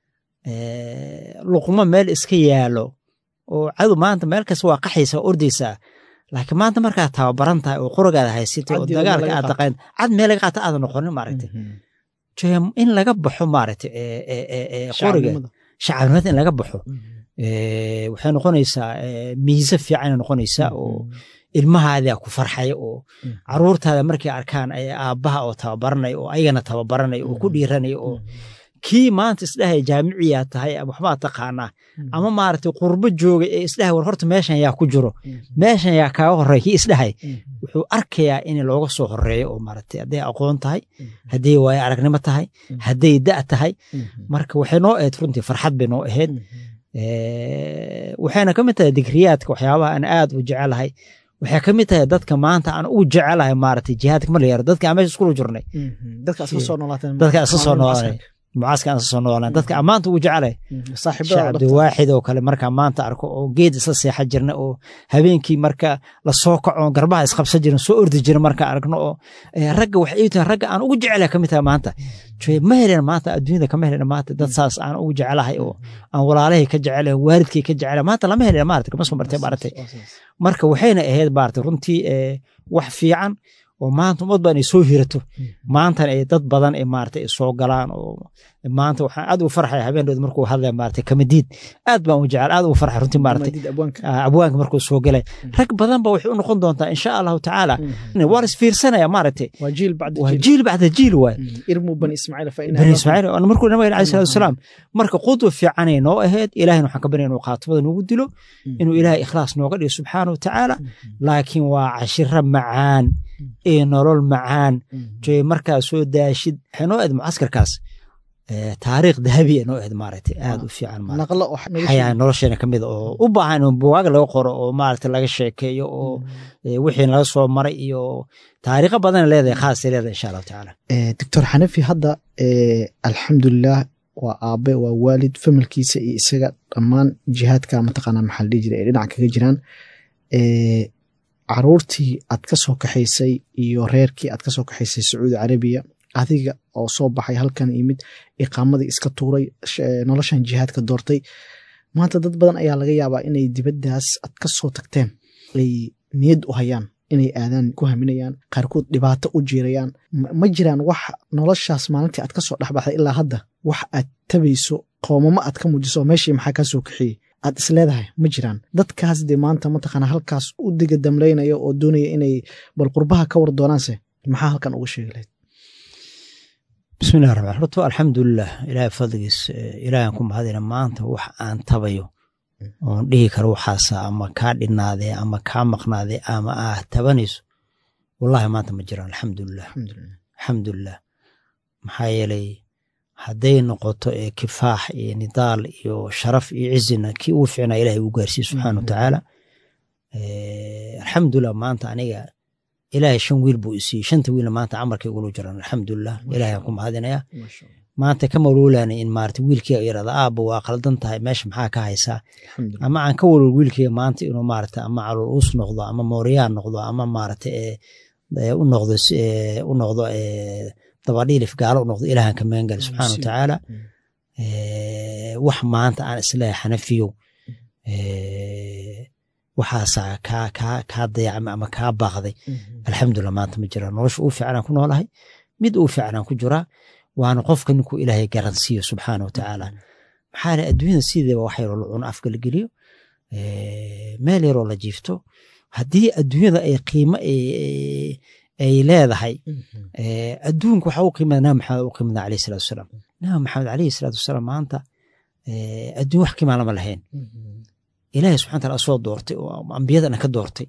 luqmo meel iska yaalo oo cadow maanta meel kasta waa qaxaysa waa ordaysaa laakiin maanta markaad tababaran tahay oo qorigaada haysatay oo dagaalka aad taqaan cad meel laga qaata aadan noqonin maaragta in laga baxo maaragta qoriga shacabnimada in laga baxo waxay noqonaysaa miise fiicanay noqonaysaa oo ilmahaadaa ku farxaya oo caruurtaada markay arkaan aabbaha oo tababaranaya oo ayagana tababaranaya oo ku dhiiranaya oo kii maanta isdhahay jaamiciyaa tahay waxbaa taqaanaa ama maaragtay qurbo jooga ee isdhahay war horta meeshan yaa ku jiro meeshan yaa kaaga horeeya kii isdhahay wuxuu arkayaa in looga soo horeeyo oo maaragtay hadday aqoon tahay hadday waayo aragnimo tahay hadday da' tahay marka waxay noo ahayd runtii farxad bay noo ahayd waxayna ka mid tahay digriyaadka waxyaabaha aan aad u jecelahay waxay ka mid tahay dadka maanta aan ugu jecelahay maaragtay jihaadka ma la yaro dadka aan meesha iskula jirnay dadka iska soo noolaateen dadka iska soo noolaaday mucaaska aan iska soo noolaan dadka aan maanta ugu jecelay sheekh cabdiwaaxid oo kale markaa maanta arko oo geed isla seexa jirna oo habeenkii marka lasoo kaco garbaha isqabsan jirin soo ordi jira markaa aragno oo ragga waxay ii tahay ragga aan ugu jecelahay ka mid tahay maanta ma helen maanta adduunyada kama helen maanta dad saas aan ugu jecelahay oo aan walaalahay ka jecelahay waalidkay ka jecelahay maanta lama helen maarata kama soo martay maaragtay marka waxayna ahayd maarata runtii wax fiican oo maanta ummad baan ay soo hirato maantana ay dad badan ay maarata ay soo galaan oo maanta waxaan aad ugu farxaya habeendood markuu hadlaya maarata kamadiid aad baan u jecel aad ugu farxay runtii maarata abwaanka markuu soo galay rag badan ba waxay u noqon doontaa insha allahu tacaala waa is fiirsanaya maarata waa jiil waa jiil bacda jiil waay irmu bani ismaaciil fa bani ismaaciil markuu nabiga alayhi salatu wasalaam marka qudwa fiicanay noo ahayd ilahayna waxaan ka baryay inuu qaatumada noogu dilo inuu ilaahay ikhlaas nooga dhigo subxaana wa tacaala laakiin waa cashiro macaan ee nolol macaan joy markaa soo daashid waxay noo ahayd mucaskarkaas taariikh dahabi ee noo ahayd maaragtay aad u fiican xayaa nolosheena ka mid oo u baahan in buwaag laga qoro oo maaragtay laga sheekeeyo oo wixii laga soo maray iyo taariikho badan leedahay khaasay leedahay insha allahu tacaala doctor xanafi hadda alxamdulilah waa aabe waa waalid familkiisa iyo isaga dhammaan jihaadka mataqaanaa maxaa la dhihi jira ee dhinaca kaga jiraan caruurtii aad ka soo kaxaysay iyo reerkii aad ka soo kaxaysay sacuudi carabiya adiga oo soo baxay halkan yimid iqaamadii iska tuuray noloshan jihaadka doortay maanta dad badan ayaa laga yaabaa inay dibaddaas ad ka soo tagteen ay niyad u hayaan inay aadaan ku haminayaan qaarkood dhibaato u jiirayaan ma jiraan wax noloshaas maalintii aad ka soo dhexbaxday ilaa hadda wax aad tabayso qoomamo aad ka muujiso meeshii maxaa kaa soo kaxiyey aad is leedahay ma jiraan dadkaas dee maanta mataqaana halkaas u diga damlaynaya oo doonaya inay bal qurbaha ka war doonaanse maxaa halkan uga sheegi lahayd bismillahi raxmaan horto alxamdulilah ilaahay fadligiis ilaahan ku mahadina maanta wax aan tabayo oon dhihi karo waxaasa ama kaa dhinaadee ama kaa maqnaadee ama ah tabanayso wallahi maanta ma jiraan alxamdulilah alxamdulilah maxaa yeelay hadday noqoto ee kifaax iyo nidaal iyo sharaf iyo cizina kii ugu ficnaa ilahay uu gaarsiiye subxaana wa tacaala alxamdulilah maanta aniga ilaahay shan wiil buu isiiyey shanta wiilna maanta camalkay ugula jiraan alxamdulilah ilahay aan ku mahadinaya maanta ka maluulaana in maarata wiilkeyga yirahda aabba waa qaldan tahay meesha maxaa ka haysaa ama aan ka walwal wiilkeyga maanta inuu maarata ama calool uus noqdo ama mooriyaan noqdo ama maarata u noqdo u noqdo dabadhiilif gaalo u noqdo ilaahan ka magan gali subxaana wa tacaala wax maanta aan isleehay xanafiyow waxaasaa kaa kaa kaa dayacmay ama kaa baaqday alxamdulilah maanta ma jiraan nolosha uu fiicanaan ku noolahay mid uu fiicanaan ku jiraa waana qofka ninkuu ilaahay garansiiyo subxaana wa tacaala maxaa le adduunyada sideeba wax yaroo la cuno afka la geliyo meel yaroo la jiifto haddii adduunyada ay qiimo ay leedahay adduunka waxaa u qiimada nabi maxamed u qiimada alayh salatu wasalaam nabi maxamed alayhi salaatu wasalaam maanta adduun wax qiimaa lama lahayn ilaahay subxana taala soo doortay oo ambiyadana ka doortay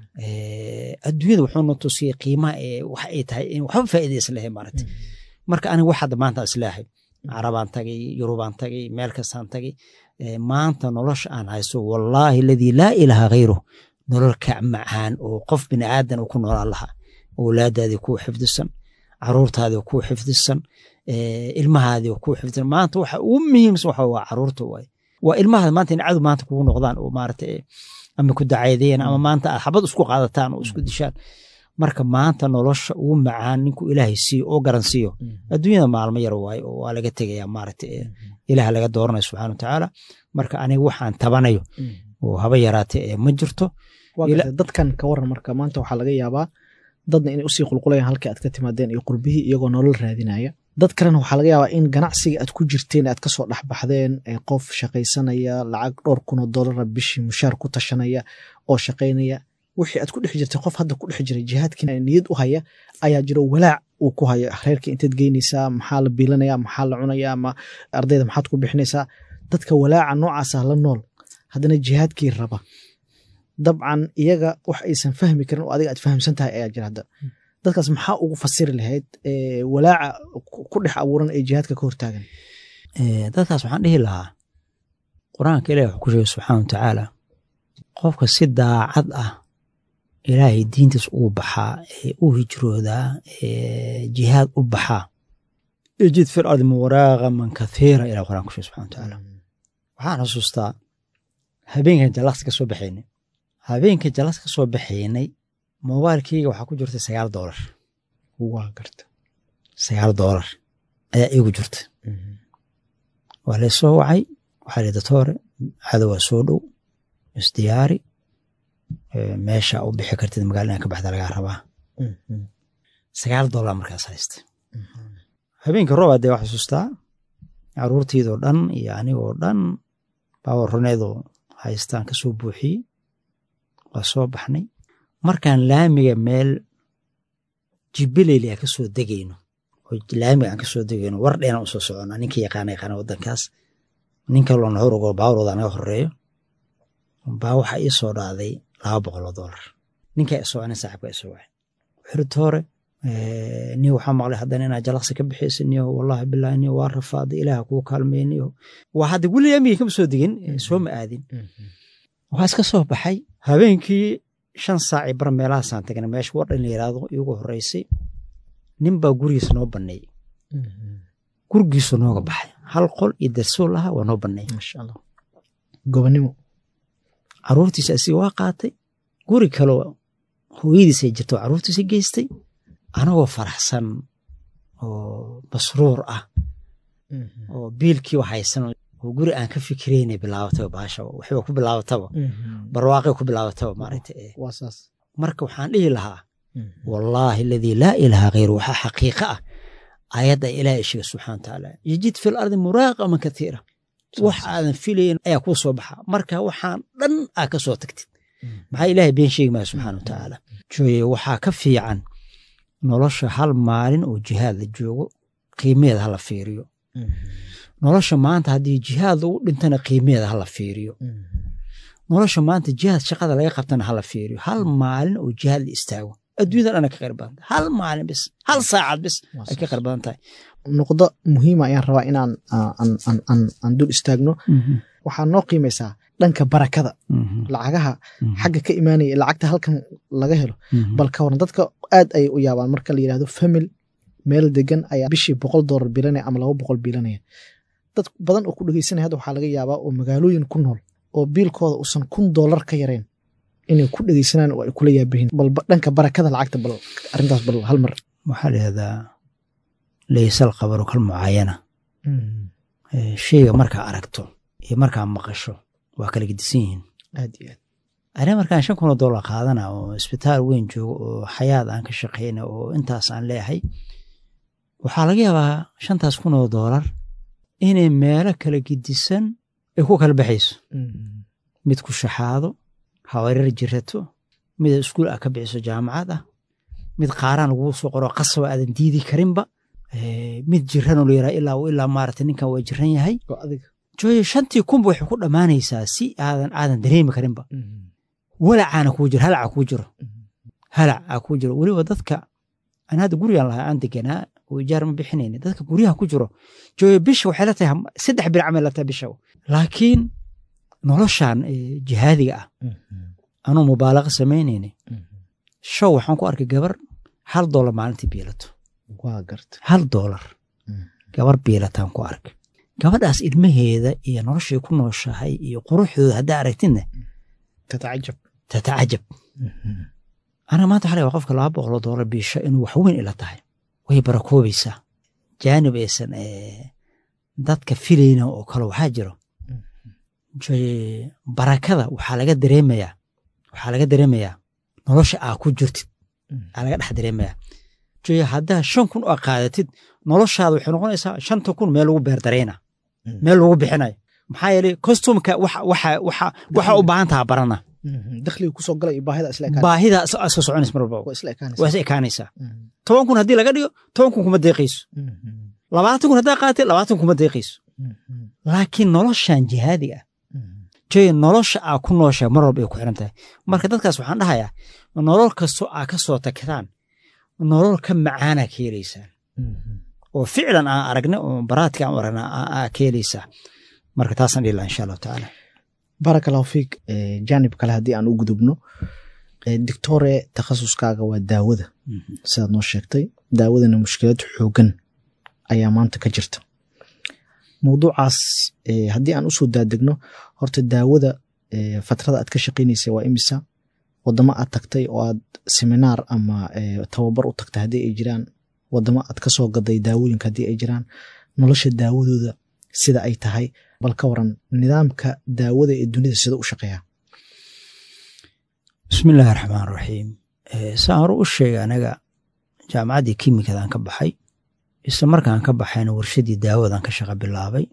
adduunyada wuxuu na tusiyey qiimaha wax ay tahay in waxba faa'iida islahay maaragtay marka aniga wax hadda maanta islaahay carabaan tagay yurubaan tagay meel kastaan tagay maanta nolosha aan haysto wallaahi aladii laa ilaaha khayruh nolol kac macaan oo qof bini aadan uu ku noolaan lahaa awlaadaadii kuu xifdisan caruurtaadii kuu xifdisan ilmahaadii kuu xifdisan maanta waxa ugu muhiimsan waxa waa caruurta waay waa ilmahaada maanta in cadow maanta kugu noqdaan oo maarata ama ku dacaydeen ama maanta aad xabad isku qaadataan oo isku dishaan marka maanta nolosha ugu macaan ninkuu ilaahay siiyo oo garan siiyo adduunyada maalmo yar waaye oo waa laga tegaya maarata ilaah laga dooranayo subxana wa tacaala marka aniga waxaan tabanayo oo haba yaraate ma jirto dadkan ka waran marka maanta waxaa laga yaabaa dadna inay usii qulqulayaan halkii aad ka timaadeen iyo qurbihii iyagoo nolol raadinaya dad kalena waxaa laga yaabaa in ganacsiga aad ku jirteen aad kasoo dhexbaxdeen qof shaqaysanaya lacag dhowr kunoo dolara bishii mushaar ku tashanaya oo shaqaynaya wixii aad ku dhex jirtay qof hadda ku dhex jiray jihaadkii niyad u haya ayaa jiro walaac uu ku hayo reerka inteed geynaysaa maxaa la biilanaya maxaa la cunaya ama ardayda maxaad ku bixinaysaa dadka walaaca noocaasa la nool haddana jihaadkii raba dabcan iyaga wax aysan fahmi karin oo adiga aad fahamsan tahay ayaa jira hadda dadkaas maxaa ugu fasiri lahayd walaaca ku dhex abuuran ee jihaadka ka hortaagan dadkaas waxaan dhihi lahaa qur-aanka ilahi wuxuu ku sheegay subxaana wa tacaala qofka si daacad ah ilaahay diintiis ugu baxaa ee u hijroodaa ee jihaad u baxaa ijid fil ardi muwaraaqaman kathiira ilah quraan ku sheegay subxana wa tacaala waxaan xusuustaa habeenkan jallaqsi ka soo baxaynay habeenka jallaqsi ka soo baxaynay mobailkeyga waxaa ku jirtay sagaal doolar waa garta sagaal doolar ayaa iigu jirta waa laysoo wacay waxaa li datoore cadow waa soo dhow isdiyaari meesha u bixi kartid magaala inaa ka baxda lagaa rabaa sagaal doolar markaas haysta habeenka roob adee waa xusuustaa caruurtiidoo dhan iyo anigoo dhan baawar runeedoo haystaan ka soo buuxiyey waa soo baxnay markaan laamiga meel jibileyli aan ka soo degayno oo laamiga aan ka soo degayno war dheena usoo socona ninka yaqaana yaqaana waddankaas nin kaloo nahorogo baawrooda naga horeeyo baa waxaa ii soo dhacday laba boqol oo doolar ninkaa isoo nin saaxibka isoo wacay xirta hore ni waxaa maqlay haddana inaa jalaqsi ka bixiysa niyo wallahi bilahi niyo waa rafaaday ilaaha kuu kaalmeey niyo waa hadda weli laamiga kama soo degin soo ma aadin waxaa iska soo baxay habeenkii shan saaci bar meelahaasaan tagnay meesha wardhan la yiraahdo iigu horeysay nin baa gurigiisa noo banneeyey gurigiisu nooga baxay hal qol iyo darsool aha waa noo banneeyey maasha allah gobonimo caruurtiisa asiga waa qaatay guri kaloo hooyadiisa jirto caruurtiisa geystay anagoo faraxsan oo masruur ah oo biilkii haysan oo guri aan ka fikiraynay bilaabataba baasha waxba ku bilaabataba barwaaqay ku bilaabataba maaragtay waa saas marka waxaan dhihi lahaa wallaahi aladii laa ilaaha khayru waxaa xaqiiqa ah ayadda ilaahay sheega subxana watacaala yajid fi lardi muraaqaman katiira wax aadan filayn ayaa kuu soo baxa marka waxaan dhan aa ka soo tagtid maxaa ilaahay been sheegi maya subxana watacaala jooye waxaa ka fiican nolosha hal maalin oo jihaad la joogo qiimeeda hala fiiriyo nolosha maanta haddii jihaad lagu dhintana qiimeeda hala fiiriyo nolosha maanta jihaad shaqada laga qabtana hala fiiriyo hal maalin oo jihaad la istaago adduunyada dhana ka qayr badan tahay hal maalin bis hal saacad bis ay ka qayr badan tahay nuqdo muhiima ayaan rabaa inaan aan dul istaagno waxaa noo qiimaysaa dhanka barakada lacagaha xagga ka imaanaya lacagta halkan laga helo bal ka waran dadka aad ayay u yaabaan marka la yidhahdo famil meel degan ayaa bishii boqol doolar bilanaya ama laba boqol bilanaya dad badan oo ku dhegeysanaya hadda waxaa laga yaabaa oo magaalooyin ku nool oo biilkooda uusan kun doolar ka yarayn inay ku dhegeysanaan oo ay kula yaabahin bal dhanka barakada lacagta bal arrintaas bal hal mar waxaa la yihahdaa laysal qabaru kal mucaayana sheyga markaa aragto iyo markaa maqasho waa kala gedisan yihiin aad iyo aad aniga markaan shan kun oo doolar qaadana oo isbitaal weyn joogo oo xayaad aan ka shaqayna oo intaas aan leeyahay waxaa laga yaabaa shantaas kun oo doolar inay meelo kala gedisan ay ku kala baxayso mid ku shaxaado hawareer jirato mid iskuul ah ka bixiso jaamacad ah mid qaaraan laguu soo qoro qasaba aadan diidi karinba mid jiranoo la yaraa ilaa ilaa maarata ninkan waa jiran yahay jooye shantii kunba waxay ku dhammaanaysaa si aadan aadan dareemi karinba walacaana kuu jiro halaca kuu jiro halaca kuu jiro weliba dadka aan hadda gurigaan lahaa aan deganaa oo ijaar ma bixinayna dadka guryaha ku jiro jooye bisha waxay la tahay saddex bir camay la tahay bisha laakiin noloshan jihaadiga ah anuu mubaalaqa samaynayna show waxaan ku arkay gabar hal doolar maalintii biilato waa garta hal doolar gabar biilataan ku arkay gabadhaas ilmaheeda iyo noloshay ku nooshahay iyo quruxdooda haddaa aragtidna tatacajab tatacajab aniga maanta waxaa laga qofka laba boqoloo doolar biisho inuu wax weyn ila tahay way barakoobaysaa jaanib aysan dadka filayna oo kale waxaa jiro barakada waxaa laga dareemayaa waxaa laga dareemayaa nolosha aa ku jirtid aa laga dhex dareemayaa joye haddaa shan kun oo qaadatid noloshaada waxay noqonaysaa shanta kun meel lagu beerdarayna meel lagu bixinayo maxaa yeelay kostumka waxa u baahan taha barana dakhliga kusoo gala iyo baahida isla baahida iska soconaysa mar walba waa isla ekaanaysa waa is ekaanaysaa toban kun haddii laga dhigo toban kun kuma deeqayso labaatan kun haddaa qaadatid labaatan kuma deeqayso laakiin noloshan jihaadiga ah joye nolosha aa ku noosha mar walba ay ku xiran tahay marka dadkaas waxaan dhahayaa nolol kastoo aa ka soo tagtaan nolol ka macaana ka helaysaan oo ficlan aan aragnay oo baraadka aan aragna aa ka helaysaa marka taasaan dhihi laha insha allahu tacaala baaraka allahu fiik jaanib kale haddii aan u gudubno dictore takhasuskaaga waa daawada sidaad noo sheegtay daawadana mushkilad xoogan ayaa maanta ka jirta mawduucaas haddii aan usoo daadegno horta daawada fatrada aad ka shaqaynaysa waa imisa wadamo aad tagtay oo aad seminaar ama tababar u tagtay haddii ay jiraan wadamo aad ka soo gaday daawooyinka haddii ay jiraan nolosha daawadooda sida ay tahay bal ka waran nidaamka daawada ee dunida sida u shaqeeya bismi illaahi raxmaan raxiim saan hore u sheegay anaga jaamacaddii kimikadan ka baxay isla markaan ka baxayna warshadii daawadan ka shaqa bilaabay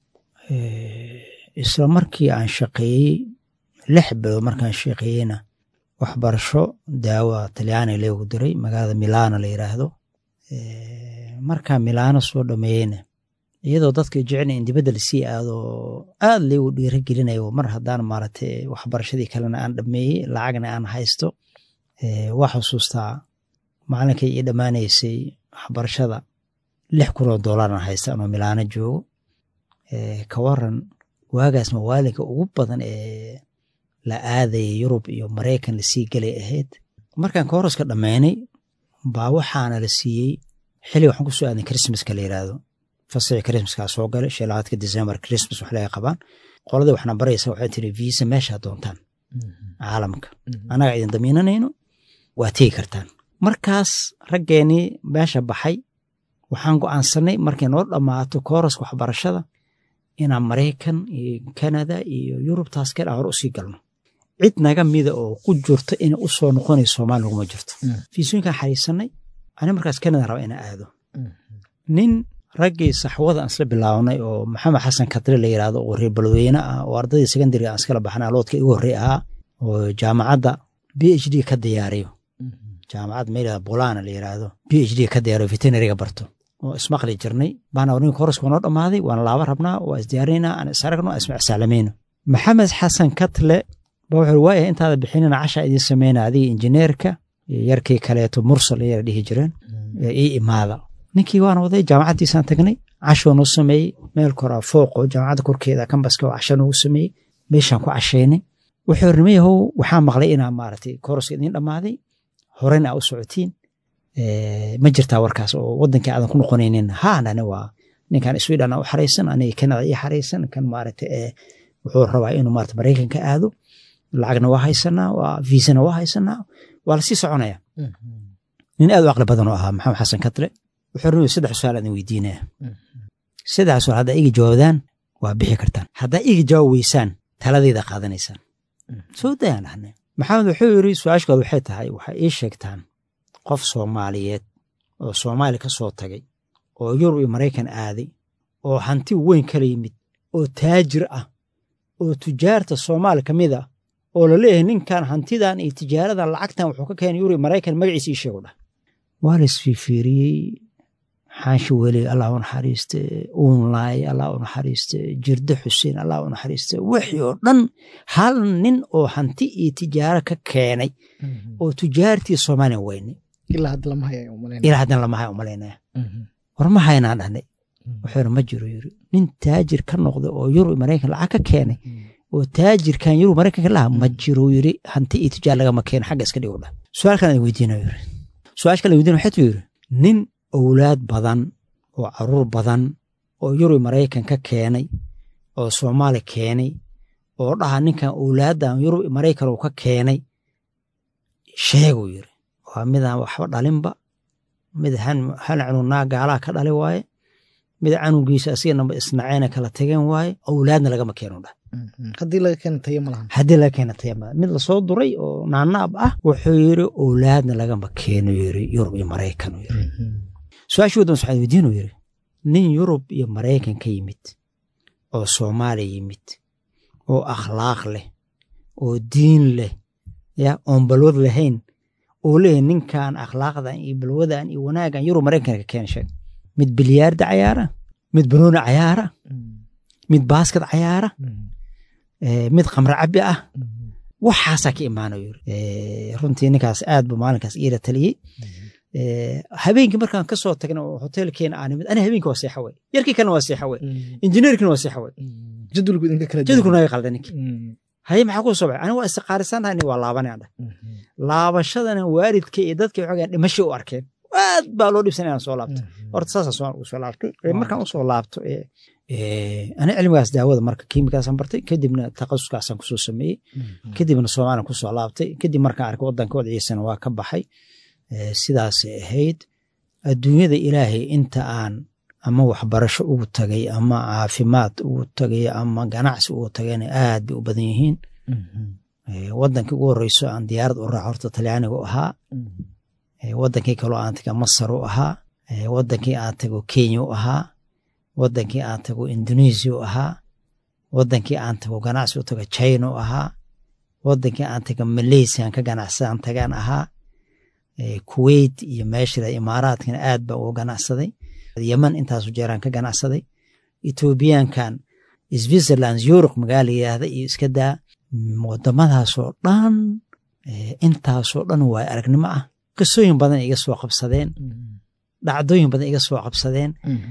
isla markii aan shaqeeyey lix bilood markaan shaqeeyeyna waxbarasho daawa talyaaniga leegu diray magaalada milano la yiraahdo markaa milano soo dhameeyeyna iyadoo dadka jecel in dibadda lasii aado aad laygu dhiira gelinayo mar haddaan maaragtay waxbarashadii kalena aan dhameeyey lacagna aan haysto waa xusuustaa maalinkay ii dhammaanaysay waxbarashada lix kunoo doolarna haysta anoo milaano joogo ka waran waagaas mawaalinka ugu badan ee la aadaya yurub iyo maraykan lasii gelay ahayd markaan kooroska dhammaynay baa waxaana la siiyey xilli waxaan kusoo aaday christmaska la yiraahdo fasaxii christmaskaa soo galay shalaadka december christmas wax laga qabaan qoladii waxna baraysa waxay tiri visa meeshaa doontaan caalamka annaga idin damiinanayno waa tegi kartaan markaas raggeenii meesha baxay waxaan go'aansanay markay noo dhammaato kooraska waxbarashada inaan maraykan iyo kanada iyo yurubtaas kale aan hore usii galno cid naga mida oo ku jirto inay u soo noqonayso soomaali naguma jirto fiisooyinkaan xariisanay ani markaas kanada raba inaan aado nin raggii saxwada aan isla bilaabnay oo maxamed xasan kadre la yidhaahdo oo reer balweyne ah oo ardadii secondariga aan iskala baxnay aloodka igu horrey ahaa oo jaamacadda b h d ka diyaariyo jaamacad meel bolana la yidhaahdo b h d ka diyaariyo veterinariga barto oo ismaqli jirnay baana ninka horaska waa noo dhammaaday waana laaba rabnaa waa isdiyaarinaynaa aan is aragno aan ismacsaalamayno maxamed xasan katle ba wuxuu waaya intaada bixinina casha idiin sameyna adiga injineerka yarkii kaleeto mursal yara dhihi jireen ii imaada ninkii waan waday jaamacaddiisaan tagnay cashoo noo sameeyey meel koraa fooqo jaamacadda korkeeda kambaska oo casha noogu sameeyey meeshaan ku cashaynay wuxuu ri nimayahow waxaa maqlay inaa maaragtay koroska idiin dhammaaday horena aa u socotiin ma jirtaa warkaas oo wadankii aadan ku noqonaynin haanani waa ninkan sweden u xaraysan aniga kanada ii xaraysan kan maaragta wuxuu rabaa inuu maarata maraykanka aado lacagna waa haysanaa waa viisana waa haysanaa waa lasii soconaya nin aad u caqli badan oo ahaa maxamed xasan kadle wuxuu ri saddex su-aal aan weydiinaya saddex su-aal haddaa iga jawaabdaan waa bixi kartaan haddaa iga jawaab weysaan taladayda qaadanaysaan soo dayaan dhahnay maxamed wuxuu yiri su-aashkood waxay tahay waxay ii sheegtaan qof soomaaliyeed oo soomaali ka soo tagay oo yurub iyo maraykan aaday oo hanti weyn kala yimid oo taajir ah oo tujaarta soomaali ka mid ah oo la leeyahay ninkan hantidan iyo tijaaradan lacagtan wuxuu ka keenay yurub iyo maraykan magaciisa ii sheegu dhah waa la isfiifiiriyey xaashi weli allah u naxariiste uunlaay allah u naxariiste jirde xuseen allah u naxariiste wixii oo dhan hal nin oo hanti iyo tijaaro ka keenay oo tujaartii soomaaliya weynay ilaa hadda lama haya umalayna ilaa haddana lama haya umalaynaya war ma haynaan dhahnay wuxuu yiri ma jiro yiri nin taajir ka noqday oo yurub maraykan lacag ka keenay oo taajirkan yurub maraykanka laha ma jiro yiri hanti iyo tijaar lagama keeno xagga iska dhigo dhah su-aal kale aan weydiinayo yiri su-aasha kale weydiina waxay tuu yiri nin owlaad badan oo caruur badan oo yurub maraykan ka keenay oo soomaali keenay oo dhaha ninkan owlaaddan yurub maraykan uu ka keenay sheeguu yiri waa midaan waxba dhalinba mid hal canugnaa gaalaha ka dhali waaye mid canugiisa asiganaba isnaceyna kala tageen waaye owlaadna lagama keeno dhah haddii laga keena tayo ma lahan haddii laga keena taya mid lasoo duray oo naanaab ah wuxuu yiri owlaadna lagama keeno yiri yurub iyo maraykan yiri su-aashii waddan waxaan weydiinu yiri nin yurub iyo maraykan ka yimid oo soomaaliya yimid oo akhlaaq leh oo diin leh ya oon balwad lahayn oo leeyahay ninkan akhlaaqdan iyo balwadan iyo wanaagan yurub maraykanka ka keena sheeg mid bilyaarda cayaara mid banooni cayaara mid baaskad cayaara mid khamre cabi ah waxaasaa ka imaanayo yiri runtii ninkaas aad bu maalinkaas iila taliyey habeenkii markaan ka soo tagna oo hoteelkeena aan nimid ani habeenkii waa seexa wey yarkii kalena waa seexa wey injineerkina waa seexa wey jadwalku idinka kala jadwalku naga qalda ninki haye maxaa ku soo baxay aniga waa istiqaarisannahay nin waa laabanaya dhah laabashadana waalidka iyo dadka waxoogaa dhimasho u arkeen aad baa loo dhibsanaya aan soo laabto horta saasaan soo soo laabtay markaan usoo laabto ani cilmigaas daawada marka kiimikaasaan bartay kadibna takhasuskaasaan kusoo sameeyey kadibna soomaaliyan kusoo laabtay kadib markaan arkay wadanka wadaciisana waa ka baxay sidaasay ahayd adduunyada ilaahay inta aan ama waxbarasho ugu tagay ama caafimaad ugu tagay ama ganacsi ugu tagayna aad bay u badan yihiin wadankii ugu horeyso aan diyaarad u raaco horta talyaaniga u ahaa wadankii kaloo aan taga masar u ahaa wadankii aan tago kenya u ahaa wadankii aan tago indonesia u ahaa wadankii aan tago ganacsi u tago china u ahaa wadankii aan tago malaysia aan ka ganacsadaan tagaan ahaa kuwait iyo meeshada imaaraadkana aad baan uga ganacsaday yeman intaasu jeeraan ka ganacsaday ethoobiyaankan switzerland yuruq magaala yidhaahda iyo iska daa wadamadaasoo dhan intaasoo dhan waay aragnimo ah qisooyin badan iga soo qabsadeen dhacdooyin badan iga soo qabsadeen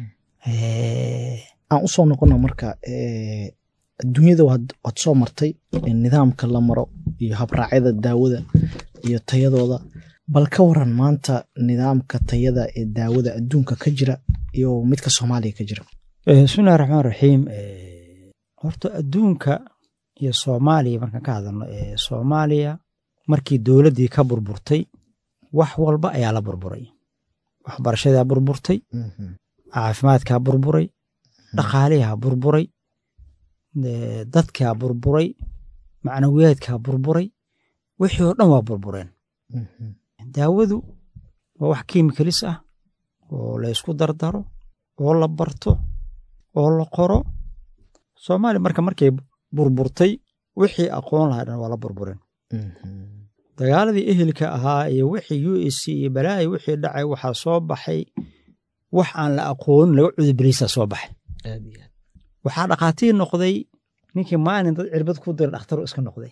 aan u soo noqona marka adduunyada waad soo martay nidaamka la maro iyo habraacyada daawada iyo tayadooda bal ka waran maanta nidaamka tayada ee daawada adduunka ka jira iyo midka soomaaliya ka jira bismillahi raxmaan raxiim horta adduunka iyo soomaaliya markaan ka hadalno soomaaliya markii dowladdii ka burburtay wax walba ayaa la burburay waxbarashadaa burburtay caafimaadkaa burburay dhaqaalihaa burburay dadkaa burburay macnawiyaadkaa burburay wixii oo dhan waa burbureen daawadu waa wax kiimikalis ah oo la ysku dardaro oo la barto oo la qoro soomaaliya marka markay burburtay wixii aqoon lahaa dhan waa la burbureen dagaaladii ehelka ahaa iyo wixii u s c iyo balaayi wixii dhacay waxaa soo baxay wax aan la aqoonin laga cudubeleysaa soo baxay waxaa dhakhaatiir noqday ninkii maalin dad cirbad ku dira dhakhtaru iska noqday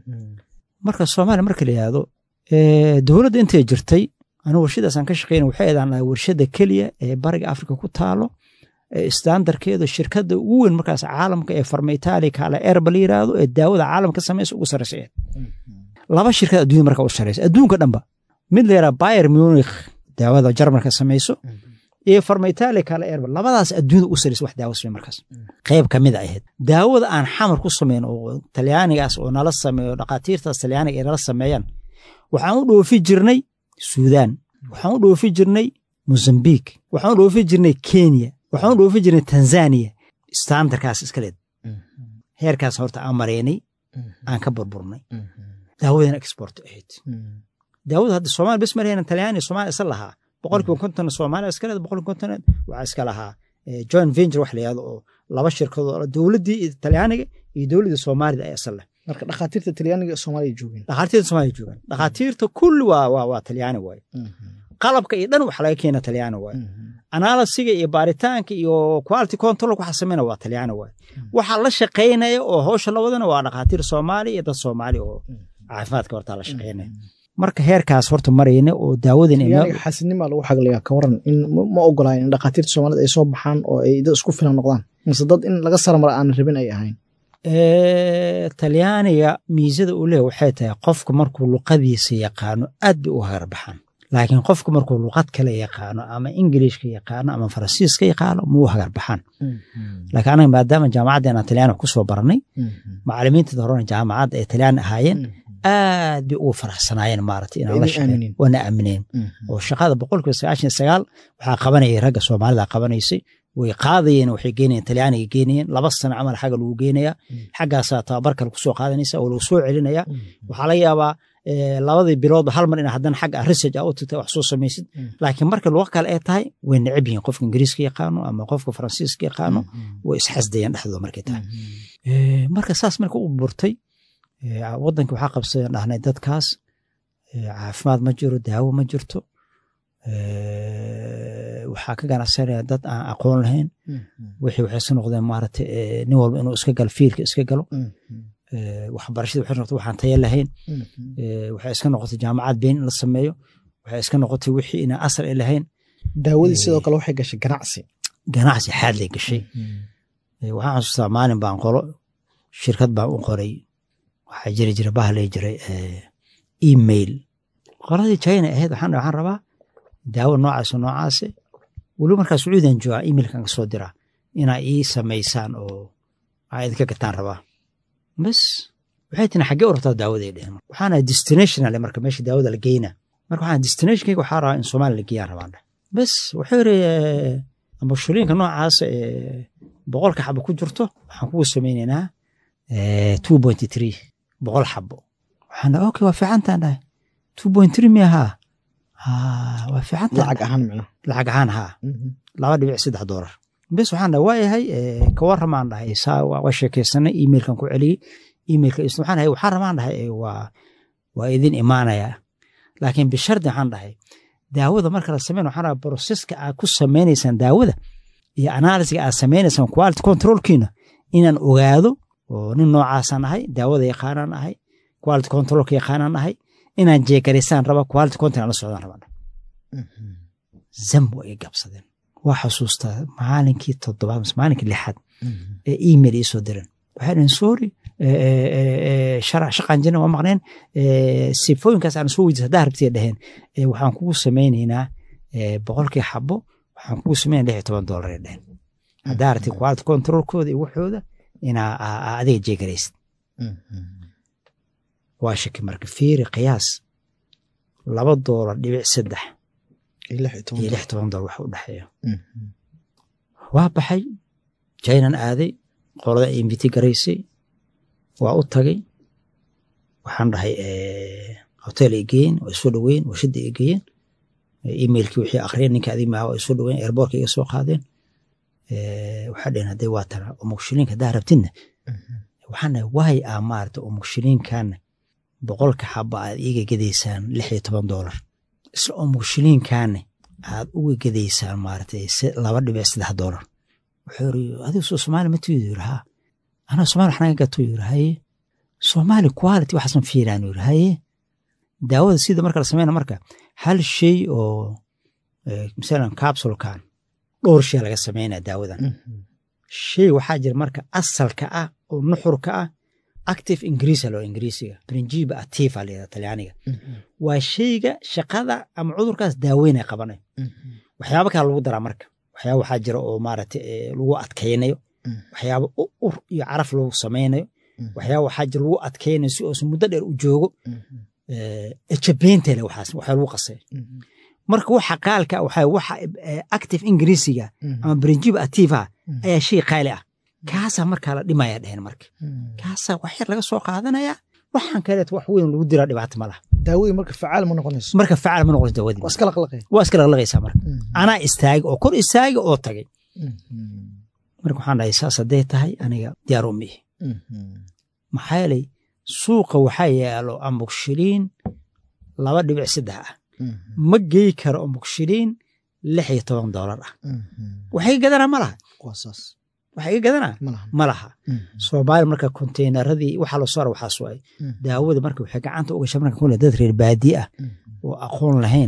marka soomaaliya marka la yihahdo dowladda intay jirtay anigu warshadaasaan ka shaqeyna waxay eedaan warshada keliya ee bariga afrika ku taalo standarkeedu shirkadda ugu weyn markaas caalamka ee farmaytaali kala erba la yiraahdo ee daawada caalamka ka samaysa ugu sarreysa eed laba shirkad adduunya marka u sarreysa adduunka dhanba mid la yaraha bayer munich daawada jarmalka samayso iyo farmaytaali kala erba labadaas adduunyada ugu sarreysa wax daawo samey markaas qayb ka mid ahayd daawada aan xamar ku samayn oo talyaanigaas oo nala sameeyo dhakhaatiirtaas talyaaniga ay nala sameeyaan waxaan u dhoofi jirnay suudaan waxaan u dhoofi jirnay mozambique waxaan u dhoofi jirnay kenya waxaan u dhoofi jirnay tanzania standarkaas iska leed heerkaas horta aan maraynay aan ka burburnay daawadana export ahayd daawada hadda soomaali bes marayna talyaani soomaaliya isa lahaa boqolkiiba konton soomaaliya iska leed boqolkiiba konton waxaa iska lahaa joint venture wax la yihahdo oo laba shirkadood dowladdii talyaaniga iyo dowladdii soomaalida ayaa isa leh marka dhakhaatiirta talyaaniga soomaaliya joogeen dhakhaatiirta soomaaliya joogaan dhakhaatiirta kulli waa waa waa talyaani waaye qalabka iyo dhan waxa laga keena talyaani waaye analisiga iyo baaritaanka iyo quality control waxa sameyna waa talyaani waaye waxa la shaqeynaya oo howsha la wadana waa dhakhaatiir soomaali iyo dad soomaali oo caafimaadka hortaa la shaqeynaya marka heerkaas horta marayna oo daawadan xasidnimaa lagu xaglayaa ka waran in ma ogolayn in dhakhaatiirta soomaalida ay soo baxaan oo ay dad isku filan noqdaan mise dad in laga saramara aan rabin ay ahayn talyaaniga miisada uu leeya waxay tahay qofka markuu luqadiisa yaqaano aad bay u hagarbaxaan laakiin qofka markuu luqad kale yaqaano ama ingiliishka yaqaano ama faransiiska yaqaano muu hagarbaxaan laakiin anaga maadaama jaamacadda inaan talyaani ku soo baranay macalimiintada horena jaamacadda ay talyaani ahaayeen aad bay ugu faraxsanaayeen maaragtay inaan la shaqeyn waana aamineen oo shaqada boqolkiiba sagaashan iyo sagaal waxaa qabanayay ragga soomaalida qabanaysay way qaadayeen waxay geenayeen talyaaniga geenayeen laba sano camal xagga lagu geenayaa xaggaasaa tababar kale kusoo qaadanaysa oo lagu soo celinaya waxaa laga yaabaa labadii biloodba hal mar ina haddana xagga research a u tagta wax soo samaysid laakiin marka luqa kale ay tahay way necab yihiin qofka ingiriiska yaqaano ama qofka faransiiska yaqaano way isxasdayeen dhexdooda markay tahay marka saas marka u burtay waddanka waxaa qabsadeen dhahnay dadkaas caafimaad ma jiro daawo ma jirto waxaa ka ganacsanaya dad aan aqoon lahayn wixii waxay iska noqdeen maaragtay nin walba inuu iska galo fiilka iska galo waxbarashada waxay noqotay waxaan tayo lahayn waxay iska noqotay jaamacad been in la sameeyo waxay iska noqotay wixii inaan asal ay lahayn daawadii sidoo kale waxay gashay ganacsi ganacsi xaad lay gashay waxaan xasuustaa maalin baan qolo shirkad baan u qoray waxaa jiri jira bahalay jiray email qoladii china ahayd waxaan waxaan rabaa daawo noocaas noocaase weliba markaa sacuudiyan joogaa emailkan kasoo diraa inaa ii samaysaan oo aa idinka gataan rabaa bas waxay tina xaggee u rabtaa daawaday dhehen waxaana destinational marka meesha daawada la geyna marka waxaan destinationkayga waxaa rabaa in soomaaliya la geeyaan rabaan dheh bas wuxuu yiri ambashuliinka noocaas ee boqolka xabo ku jirto waxaan kugu samaynaynaa two point three boqol xabo waxaan dhaha okay waa fiicantaan dhahay two point three mi ahaa waa fiicantaan lacag ahaan micno lacag ahaan haa laba dhibic saddex doolar bes waxaan dhahay waayahay ka warramaan dhahay saa waa sheekaysanay emailkan ku celiyey emailka waxaan dhahay waxaan rabaan dhahay waa waa idin imaanayaa laakiin bishardi waxaan dhahay daawada marka la sameyn waxaan dhahay broseska aad ku sameynaysaan daawada iyo analysiga aad sameynaysaan quality controlkiina inaan ogaado oo nin noocaasaan ahay daawada yaqaanaan ahay quality controlka yaqaanaan ahay inaan jeegaraysaan raba quality control aan la socdaan rabaan zam waa iga gabsadeen waa xasuustaa maalinkii toddobaad mise maalinkii lixaad ee email ii soo diren waxay dhaheen sorry shaqaan jirna waa maqneen sifooyinkaas aan soo weydiis haddaa rabtay dhaheen waxaan kugu sameynaynaa boqolkii xabo waxaan kugu sameynaa lix iyo toban doolar ay dhaheen haddaa rabtay quality controlkooda iyo waxooda inaa adiga jeegaraysid waa shaki marka fiiri qiyaas laba doolar dhibic saddex iyo lix toban dolar wax u dhexeeya waa baxay jainan aaday qolada inviti garaysay waa u tagay waxaan dhahay hotel ay geeyeen waa isoo dhoweyn warshadda ay geeyeen emailkii wixii akhriyeen ninka adig maaha waa isoo dhoweyn airbortka iga soo qaadeen waxaa dheheen hadday waa tana umugshilinka haddaa rabtidna waxaan dhahay waay aa maarata umugshilinkaana boqolka xaba aad iiga gedaysaan lix iyo toban doolar isla umugshilinkaana aad uga gedaysaan maarata laba dhibic saddex doolar wuxuu yiri adigu soo soomaali ma tuyid yiri haa anaa soomaali waxnaga gato yiri haye soomaali quality waxaasan fiiraan yiri haye daawada sida marka la sameyna marka hal shay oo masalan capsulkan dhowr shay laga sameynaya daawadan shay waxaa jira marka asalka ah oo nuxurka ah active ingiriisa loo ingiriisiga principa activa layada talyaaniga waa shayga shaqada ama cudurkaas daaweynaya qabanay waxyaaba kale lagu daraa marka waxyaaba waxaa jira oo maaragta lagu adkaynayo waxyaaba ur iyo caraf lagu samaynayo waxyaaba waxaa jira lagu adkaynayo si uusan muddo dheer u joogo ejabeentele waxaas waxaa lagu qasay marka waxa qaalka waxa waxa active ingiriisiga ama principa activa ayaa shay qaali ah kaasaa markaa la dhimaya dhehen marka kaasaa wax yar laga soo qaadanaya waxaan kaleet wax weyn lagu diraa dhibaato ma laha daawadii marka facaal ma noqonayso marka facaal ma noqonayso daawadii waa iska laqlaqay waa iska laqlaqaysaa marka anaa istaagay oo kor istaagay oo tagay marka waxaan dhahay saas hadday tahay aniga diyaar u mihi maxaa yeelay suuqa waxaa yaalo amugshiriin laba dhibic saddex ah ma gey karo amugshiriin lix iyo toban doolar ah waxay gadanaa ma laha waxay ga gadanaa ma laha soomaali marka konteynaradii waxaa loo soo waxaas waay daawada marka waxay gacanta ugasha marka kule dad reer baadiye ah oo aqoon lahayn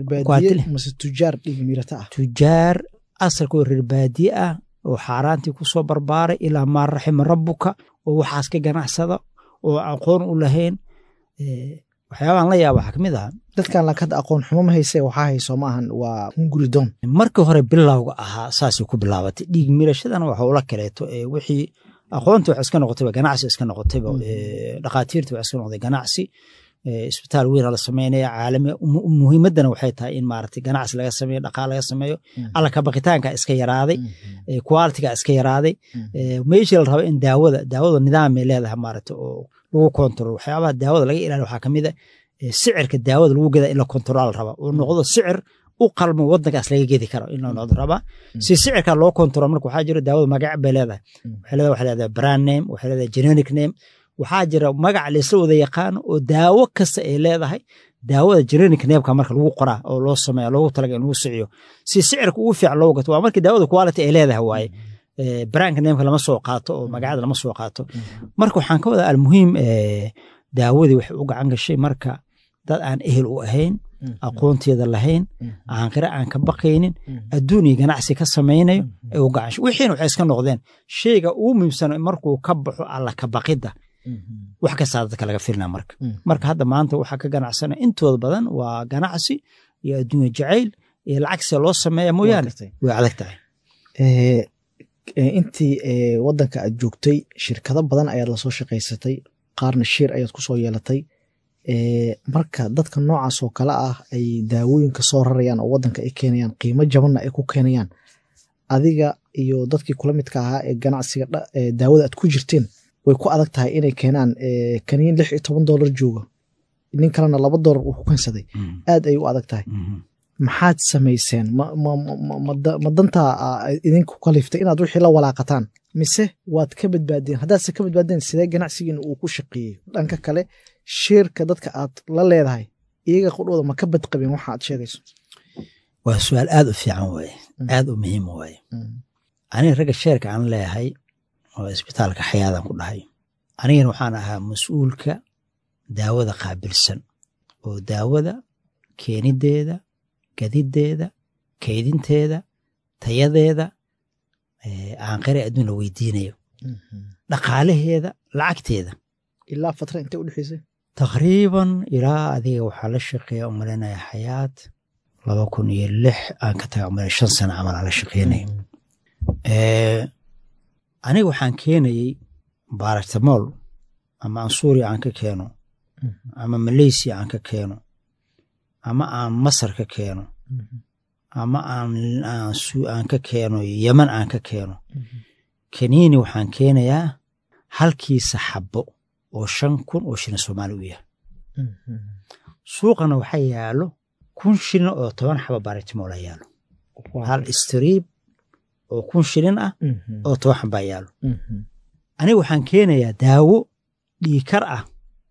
tujaar dhigmirata ah tujaar asalkoo reer baadiye ah oo xaaraantii ku soo barbaaray ilaa maa raxima rabbuka oo waxaas ka ganacsada oo aqoon u lahayn waxyaabahan la yaaba waxaa kamid aha dadkan lakada aqoon xumo ma hayse waxaa hayso maahan waa hunguridoon markii hore bilowga ahaa saasay ku bilaabatay dhiig mirashadana waxa ula kaleeto wixii aqoonta wax iska noqotayba ganacsi iska noqotayba dhakhaatiirta wax iska noqday ganacsi isbitaal weyn la sameynaya caalami muhiimadana waxay tahay in maaragtay ganacsi laga sameeyo dhaqaal laga sameeyo alla kabaqitaanka iska yaraaday qualitiga iska yaraaday meeshii la rabo in daawada daawada nidaamay leedahay maaragtay oo lagu kontrol waxyaabaha daawada laga ilaaliyo waxaa kamid a sicirka daawada lagu geda in la kontrol raba oo noqdo sicir u qalmo wadankaas laga gedi karo in la noqdo raba si sicirka loo kontrol marka waxaa jira daawada magac bay leedahay waxay leedahay waxay leedahay brand name waxay leedahay generic name waxaa jira magac laysla wada yaqaano oo daawo kasta ay leedahay daawada generic nameka marka lagu qoraa oo loo sameeya loogu talaga in lagu siciyo si sicirka ugu fiican loogu gato waa markii daawada quality ay leedahay waaye brandka nameka lama soo qaato oo magacada lama soo qaato marka waxaan ka wadaa almuhiim daawadii waxay u gacan gashay marka dad aan ehel u ahayn aqoonteeda lahayn aankare aan ka baqaynin adduun iyo ganacsi ka samaynayo ay u gacansho wixiina waxay iska noqdeen shayga ugu muhiimsan markuu ka baxo alla ka baqidda wax kastaa dadka laga filna marka marka hadda maanta waxaa ka ganacsana intooda badan waa ganacsi iyo adduunya jacayl iyo lacagse loo sameeya mooyaane way adag tahay intii wadanka aad joogtay shirkado badan ayaad lasoo shaqaysatay qaarna shiir ayaad kusoo yeelatay marka dadka noocaas oo kale ah ay daawooyinka soo rarayaan oo wadanka ay keenayaan qiimo jabanna ay ku keenayaan adiga iyo dadkii kula midka ahaa ee ganacsiga daawada aad ku jirteen way ku adag tahay inay keenaan kaniin lix iyo toban doolar jooga nin kalena laba doolar uu ku keensaday aad ay u adag tahay maxaad samayseen ma dantaa idinku kaliftay inaad wixii la walaaqataan mise waad ka badbaadeen haddaadse ka badbaadeen sidee ganacsigiina uu ku shaqeeyey dhanka kale shiirka dadka aad la leedahay iyaga qudhooda ma ka badqabeen waxa aad sheegayso waa su-aal aad u fiican waaye aad u muhiim waaye aniga ragga sheerka aan leeyahay oo isbitaalka xayaadan ku dhahay anigana waxaan ahaa mas-uulka daawada qaabilsan oo daawada keenideeda gadideeda kaydinteeda tayadeeda aanqare adduun la weydiinayo dhaqaalaheeda lacagteeda ilaa fatra intay u dhexeysay taqriiban ilaa adiga waxaa la shaqeeya umalinaya xayaat laba kun iyo lix aan ka taga umalaya shan sano camal aan la shaqeynaya aniga waxaan keenayey baaratamol ama aan suuriya aan ka keeno ama malaysia aan ka keeno ama aan masar ka keeno ama aan ka keeno yeman aan ka keeno kaniini waxaan keenayaa halkiisa xabbo oo shan kun oo shilin soomaali u yahay suuqana waxaa yaalo kun shilin oo toban xaba baritimola yaalo hal istriib oo kun shilin ah oo toban xabaa yaalo aniga waxaan keenayaa daawo dhiikar ah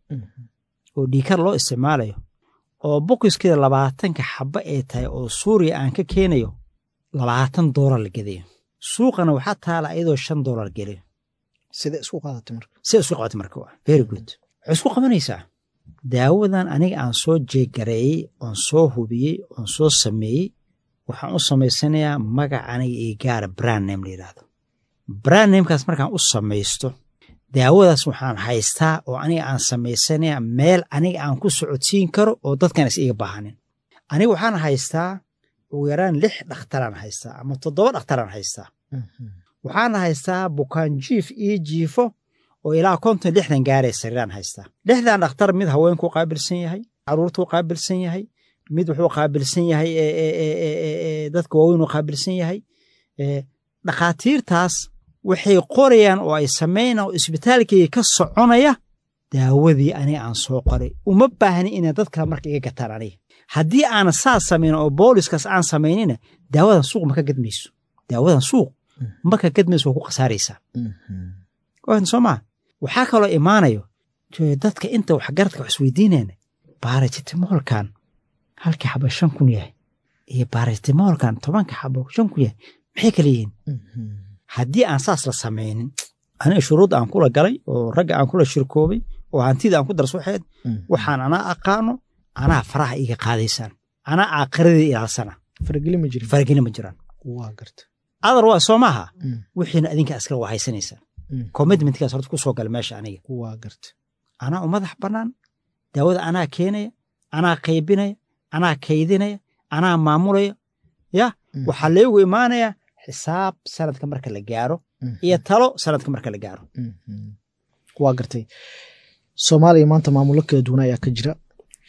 oo dhiikar loo isticmaalayo oo bokiskeeda labaatanka xaba ay tahay oo suuriya aan ka keenayo labaatan doolar la gedayo suuqana waxaa taala iyadoo shan doolar geliyo sida isku qaadatay marka sida isku qabatay marka waa very good waxay isku qabanaysaa daawadan aniga aan soo jeegareeyey oon soo hubiyey oon soo sameeyey waxaan u samaysanayaa magac aniga ii gaara brand name la yidhaahdo brand namekaas markaan u samaysto daawadaas waxaan haystaa oo aniga aan samaysanayaa meel aniga aan ku socodsiin karo oo dadkan is iga baahanin aniga waxaan haystaa ugu yaraan lix dhakhtaraan haystaa ama toddoba dhakhtaraan haystaa waxaan haystaa bukaan jiif io jiifo oo ilaa konton lixdan gaaraya sariiraan haystaa lixdan dhakhtar mid haweenkuu qaabilsan yahay caruurtuu qaabilsan yahay mid wuxuu qaabilsan yahay dadka waaweynuu qaabilsan yahay dhakhaatiirtaas waxay qorayaan oo ay samaynaan oo isbitaalkayga ka soconaya daawadii aniga aan soo qoray uma baahni inay dad kale marka iga gataan aniga haddii aana saas samayn oo booliskaas aan samaynina daawadan suuq maka gadmayso daawadan suuq maka gadmayso waa ku khasaaraysaa soo maa waxaa kaloo imaanayo dadka inta waxgaradka wax isweydiinayna baarajitimolkan halkii xabo shan kun yahay iyo baarajitimolkan tobanka xabo shan kun yahay maxay kala yihiin haddii aan saas la samaynin aniga shuruud aan kula galay oo ragga aan kula shirkoobay oo hantida aan ku darsuxeed waxaan anaa aqaano anaa faraha iga qaadaysaan anaa aakhiradii ilaalsana farageli ma jiraan adar waa soo maaha wixiina adinka askar waa haysanaysaan commitmentkaas horta ku soo gala meesha aniga anaa u madax bannaan daawada anaa keenaya anaa qaybinaya anaa kaydinaya anaa maamulaya ya waxaa leegu imaanaya xisaab sanadka marka la gaaro iyo talo sanadka marka la gaaro waa gartay soomaaliya maanta maamulo kala duwan ayaa ka jira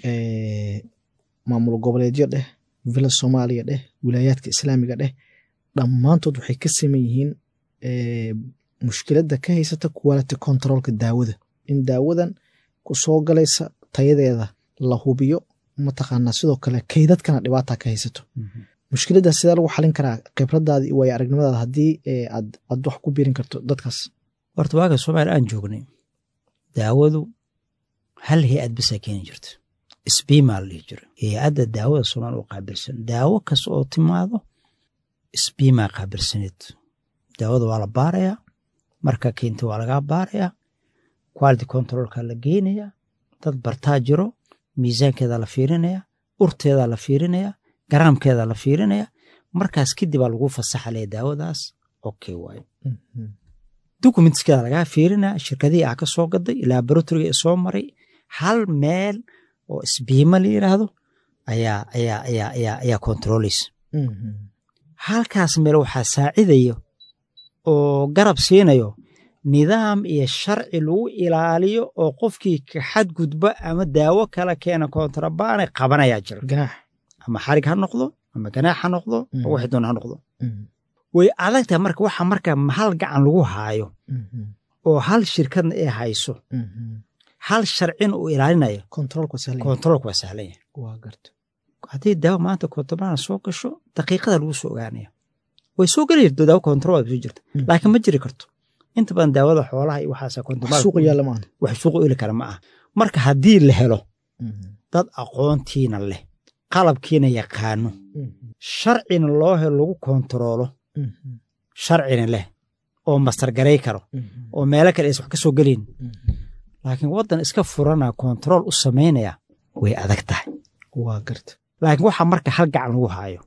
maamul goboleedyo dheh villa soomaaliya dheh wilaayaadka islaamiga dheh dhammaantood waxay ka saman yihiin mushkiladda ka haysata quality controlka daawada in daawadan ku soo galaysa tayadeeda la hubiyo mataqaanaa sidoo kale kaydadkana dhibaata ka haysato mushkiladdaas sidee lagu xalin karaa khibradaada iyo waayo aragnimadaada haddii aad aad wax ku biirin karto dadkaas horta waaga soomaaliya aan joognay daawadu hal hay-ad basaa keeni jirta sbimaa la dhihi jiro hay-adda daawada soomaaliya u qaabilsan daawo kasta oo timaado sbimaa qaabilsaneed daawada waa la baarayaa marka keenta waa lagaa baarayaa quality controlka la geynayaa dad bartaa jiro miisaankeeda la fiirinaya urteeda la fiirinaya garaamkeeda la fiirinaya markaas kadib aa lagu fasaxalaya daawadaas okay waayo documentskeeda lagaa fiirinaya shirkadihii aa ka soo gaday laboratoriga soo maray hal meel oo isbiima la yiraahdo ayaa ayaa ayaa ayaa ayaa controlaysa halkaas meel waxaa saacidayo oo garab siinayo nidaam iyo sharci lagu ilaaliyo oo qofkii ka xadgudba ama daawo kala keena kontrabaane qabanayaa jira ganaax ama xarig ha noqdo ama ganaax ha noqdo wax doon ha noqdo way adagtahay marka waxa marka hal gacan lagu haayo oo hal shirkadna ay hayso hal sharcina uu ilaalinayo controlka sahlan kontaroolka waa sahlan yahay waa garta haddii daawo maanta kontrabaan soo gasho daqiiqada lagu soo ogaanaya way soo geli jirto daawo kontarool soo jirta laakiin ma jiri karto inta badan daawada xoolaha iyo waxaasa wax suuqa yaalla ma ahan wax suuqa ili kara ma aha marka haddii la helo dad aqoontiina leh qalabkiina yaqaano sharcina loo helo lagu kontaroolo sharcina leh oo mastargaray karo oo meelo kale aysan wax ka soo gelin laakiin waddan iska furana kontarool u samaynaya way adag tahay waa garta laakiin waxa marka hal gacan lagu haayo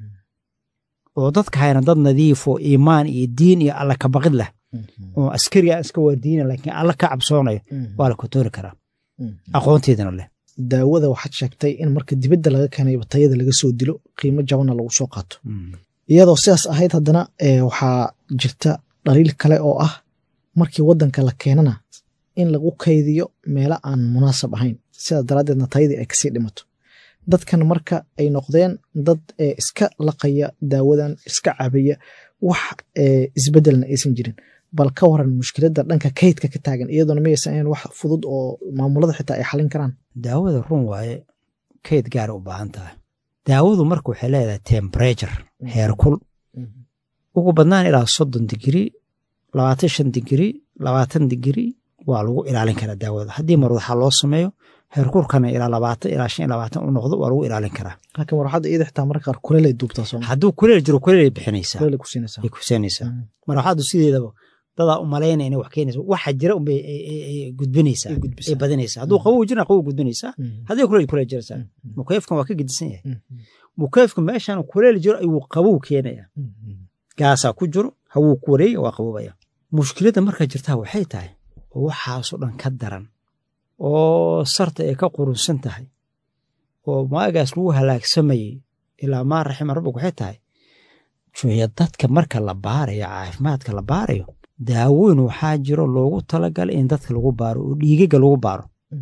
oo dadka hayna dad nadiif oo iimaan iyo diin iyo alla kabaqid leh oo askariga iska waardiina laakiin alla ka cabsoonayo waa la kontoori karaa aqoonteedana leh daawada waxaad sheegtay in marka dibadda laga keenayba tayada laga soo dilo qiimo jabanna lagu soo qaato iyadoo sidaas ahayd haddana waxaa jirta dhaliil kale oo ah markii waddanka la keenana in lagu kaydiyo meelo aan munaasab ahayn sidaa daraaddeedna tayadii ay kasii dhimato dadkan marka ay noqdeen dad iska laqaya daawadan iska cabaya wax isbedelna aysan jirin bal ka waran mushkiladda dhanka kaydka ka taagan iyadoona mayaysan ahayn wax fudud oo maamulada xitaa ay xalin karaan daawada run waaye kayd gaara u baahan tahay daawadu marka waxay leedahay temperature heerkul ugu badnaan ilaa soddon digrii labaatan shan digrii labaatan digrii waa lagu ilaalin karaa daawada haddii marwadaxa loo sameeyo heerkulkana ilaa labaatan ilaa shan iyo labaatan u noqdo waa lagu ilaalin karaa laakiin marwaxadda iyada xitaa marka qaar kuleel ay duubtaa soo hadduu kuleel jiro kuleel bixinaysaa kuleel ku siinaysaa ay ku siinaysaa marwaxaddu sideedaba dadaa u malaynaya inay wax keenaysa waxa jira unbay gudbinaysaa ay badinaysaa hadduu qabow jirna qabow gudbinaysaa haddii kuleel kuleel jiraysaa mukeefkan waa ka gedisan yahay mukeefka meeshan kuleel jiro ayuu qabow keenaya gaasaa ku jiro hawuu ku wareega waa qabobaya mushkiladda marka jirtaa waxay tahay oo waxaasoo dhan ka daran oo sarta ay ka qurunsan tahay oo maagaas lagu halaagsamayey ilaa maa raxima rabbig waxay tahay juya dadka marka la baarayo caafimaadka la baarayo daawoyn waxaa jiro loogu talagalay in dadka lagu baaro oo dhiigaga lagu baaro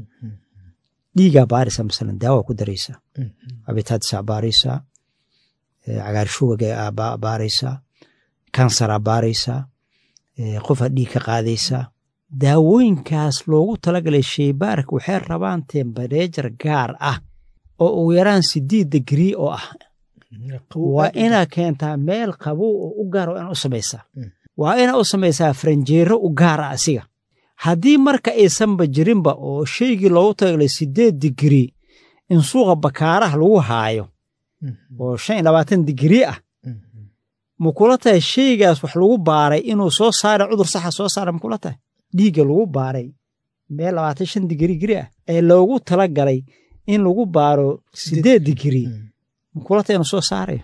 dhiigaa baaraysaa masalan daawa ku daraysaa abitaadisaa baaraysaa cagaarshugaga baaraysaa kansaraa baaraysaa qofaa dhiig ka qaadaysaa daawooyinkaas loogu talagalay sheybaarka waxay rabaan tembareejar gaar ah oo ugu yaraan sideed digrii oo ah waa inaa keentaa meel qabow oo u gaar waa ina u samaysaa waa inaa u samaysaa faranjeero u gaar ah asiga haddii marka aysanba jirinba oo shaygii loogu talagalay sideed digrii in suuqa bakaaraha lagu haayo oo shan iyo labaatan digrii ah makula tahay shaygaas wax lagu baaray inuu soo saara cudur saxa soo saara makula tahay dhiigga lagu baaray meel labaatan shan digrii giri ah ee loogu tala galay in lagu baaro sideed digrii makula tahay inuu soo saarayo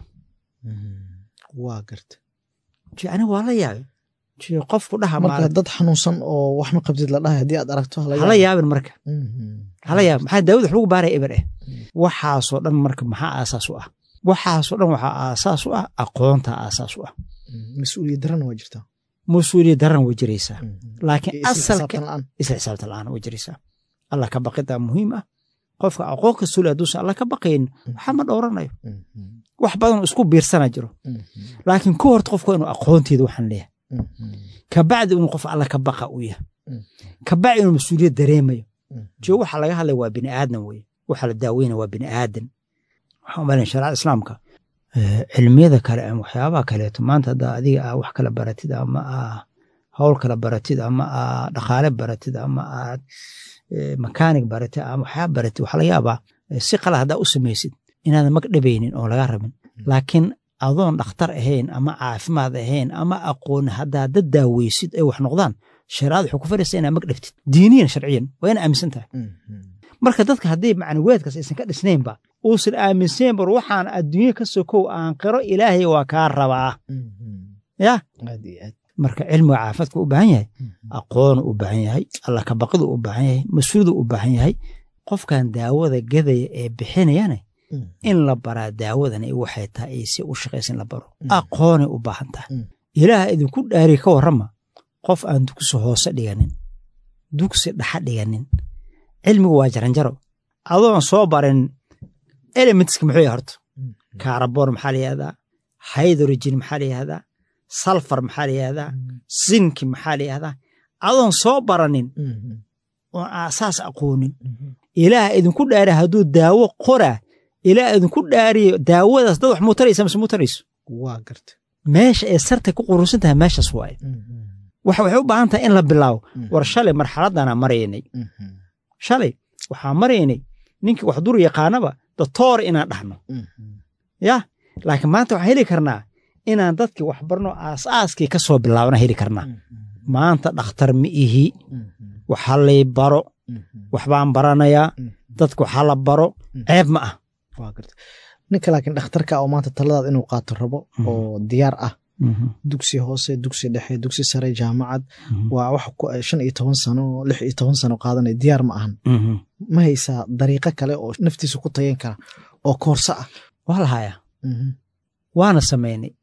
waa garta ani waa la yaabay qofku dhaha marka dad xanuunsan oo wax ma qabtid la dhahay haddii aad aragto hala yaabin marka hala yaabin maxaa daawada wax lagu baaraya eber eh waxaasoo dhan marka maxaa aasaas u ah waxaasoo dhan waxaa aasaas u ah aqoonta aasaas u ah mas-uuliyad darana waa jirtaa mas-uuliyad daran way jiraysaa laakiin asalka la-aan isla xisaabtan la-aan way jiraysaa allah ka baqida muhiim ah qofka aqoon ka suli hadduusan allah ka baqayn waxaa ma dhowranayo wax badan isku biirsana jiro laakiin ka horta qofka inuu aqoonteeda waxaan leeyahay kabacdi inuu qof alla ka baqa u yahay kabacdi inuu mas-uuliyad dareemayo jo waxa laga hadlaya waa bini aadan weye waxa la daaweyna waa bini aadan waxaan umalaya shariicada islaamka cilmiyada kale ama waxyaabaha kaleeto maanta haddaa adiga ah wax kala baratid ama ah howl kala baratid ama aa dhaqaale baratid ama aad makaanig baratid ama waxyaaba baratid waxaa laga yaabaa si qala haddaa u samaysid inaadan mag dhabaynin oo laga rabin laakiin adoon dhakhtar ahayn ama caafimaad ahayn ama aqoon haddaa dad daaweysid ay wax noqdaan shariicada waxay ku faraysaa inaa mag dhaftid diiniyan sharciyan waa ina aaminsan tahay marka dadka haddii macnaweedkaas aysan ka dhisnaynba uusan aaminsayn bar waxaan adduunye ka sokow aan qiro ilaahay waa kaa rabaa ya marka cilmiga caafimaadka u baahan yahay aqoonu u baahan yahay alla kabaqidu u baahan yahay mas-uulidu u baahan yahay qofkan daawada gadaya ee bixinayane in la baraa daawadan waxay tahay ay si u shaqaysa in la baro aqoonay u baahan tahay ilaah idinku dhaari ka warrama qof aan dugsi hoose dhiganin dugsi dhaxa dhiganin cilmigu waa jaranjaro adoon soo barin elementska muxuu yahay horta kaarabon maxaa la yihahdaa hydrogen maxaa la yihahdaa salfar maxaa la yihahdaa sinki maxaa la yihahdaa adoon soo baranin oon aasaas aqoonin ilaah idinku dhaari hadduu daawo qoraa ilaah idinku dhaariyo daawadaas dad wax muu taraysa mise muu tarayso waa garta meesha ay sarta ku qurunsan tahay meeshaas waaye waxa waxay u baahan tahay in la bilaabo war shalay marxaladana maraynay shalay waxaa maraynay ninkii wax dur yaqaanaba doctor inaan dhahno ya laakiin maanta waxaan heli karnaa inaan dadkii wax barno aasaaskii ka soo bilaabana heli karnaa maanta dhakhtar ma ihi waxa lay baro waxbaan baranayaa dadka waxaa la baro ceeb ma ah ninka laakiin dhakhtarka oo maanta taladaad inuu qaato rabo oo diyaar ah dugsi hoose dugsi dhexe dugsi sare jaamacad waa wax shan iyo toban sano lix iyo toban sano qaadanaya diyaar ma ahan ma haysaa dariiqo kale oo naftiisa ku tayan kara oo koorso ah waa la hayaa waana samaynay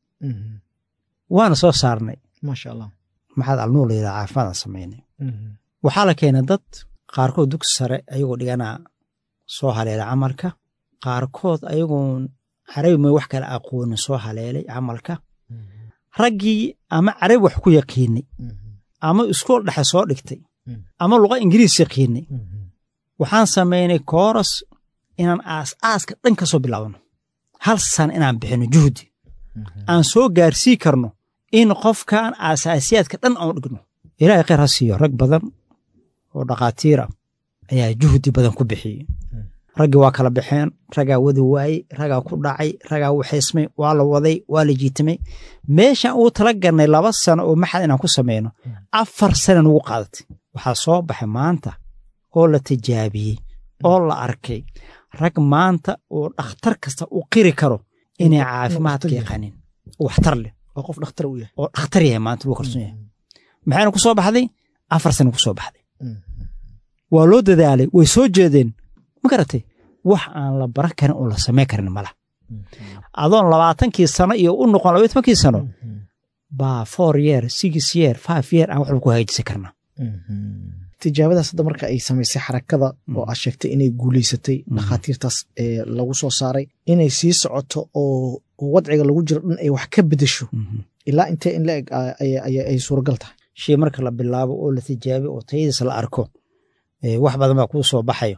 waana soo saarnay maasha allah maxaad alnuur la yidhaha caafimaadaan samaynay waxaa la keenay dad qaarkood dugsi sare ayagoo dhiganaa soo haleela camalka qaarkood ayagoon carabi may wax kale aqoonin soo haleelay camalka raggii ama carabi wax ku yaqiinay ama iskool dhexe soo dhigtay ama luqa ingiriis yaqiinay waxaan samaynay kooras inaan aas-aaska dhan ka soo bilaabno hal sana inaan bixino juhdi aan soo gaarsii karno in qofkan aasaasiyaadka dhan aan dhigno ilaahay khayr ha siiyo rag badan oo dhakhaatiir ah ayaa juhdi badan ku bixiyey raggii waa kala baxeen ragaa wadi waayey ragaa ku dhacay ragaa waxaysmay waa la waday waa la jiitamay meeshaan uu tala garnay laba sano oo maxad inaan ku samayno afar sana nugu qaadatay waxaa soo baxay maanta oo la tijaabiyey oo la arkay rag maanta oo dhakhtar kasta u qiri karo inay caafimaadka yaqaanin waxtar leh oo qof dhakhtar u yahay oo dhakhtar yahay maanta lagu kalsoon yahay maxayna ku soo baxday afar sana ku soo baxday waa loo dadaalay way soo jeedeen ma garatay wax aan la baran karin oo la samayn karin mala adoon labaatankii sano iyo u noqon labaiy tobankii sano baa four year six year five year aan waxba ku hagaajisi karna tijaabadaas hadda marka ay samaysay xarakada oo aad sheegtay inay guulaysatay dhakhaatiirtaas lagu soo saaray inay sii socoto oo wadciga lagu jiro dhan ay wax ka bedesho ilaa intee in la eg ay suuragal tahay shay marka la bilaabo oo la tijaabiyo oo tayadiisa la arko wax badan baa kuu soo baxayo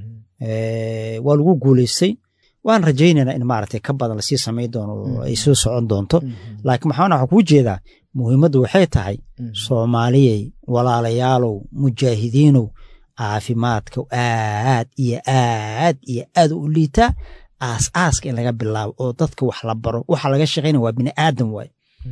waa lagu guulaystay waan rajaynaynaa in maaragtay ka badan lasii samayn doono oo ay soo socon doonto laakiin maxaan waxaa kuu jeedaa muhiimaddu waxay tahay soomaaliyey walaalayaalow mujaahidiinow caafimaadka aad iyo aad iyo aad u liitaa aas-aaska in laga bilaabo oo dadka wax la baro waxa laga shaqaynaya waa bini aadam waaye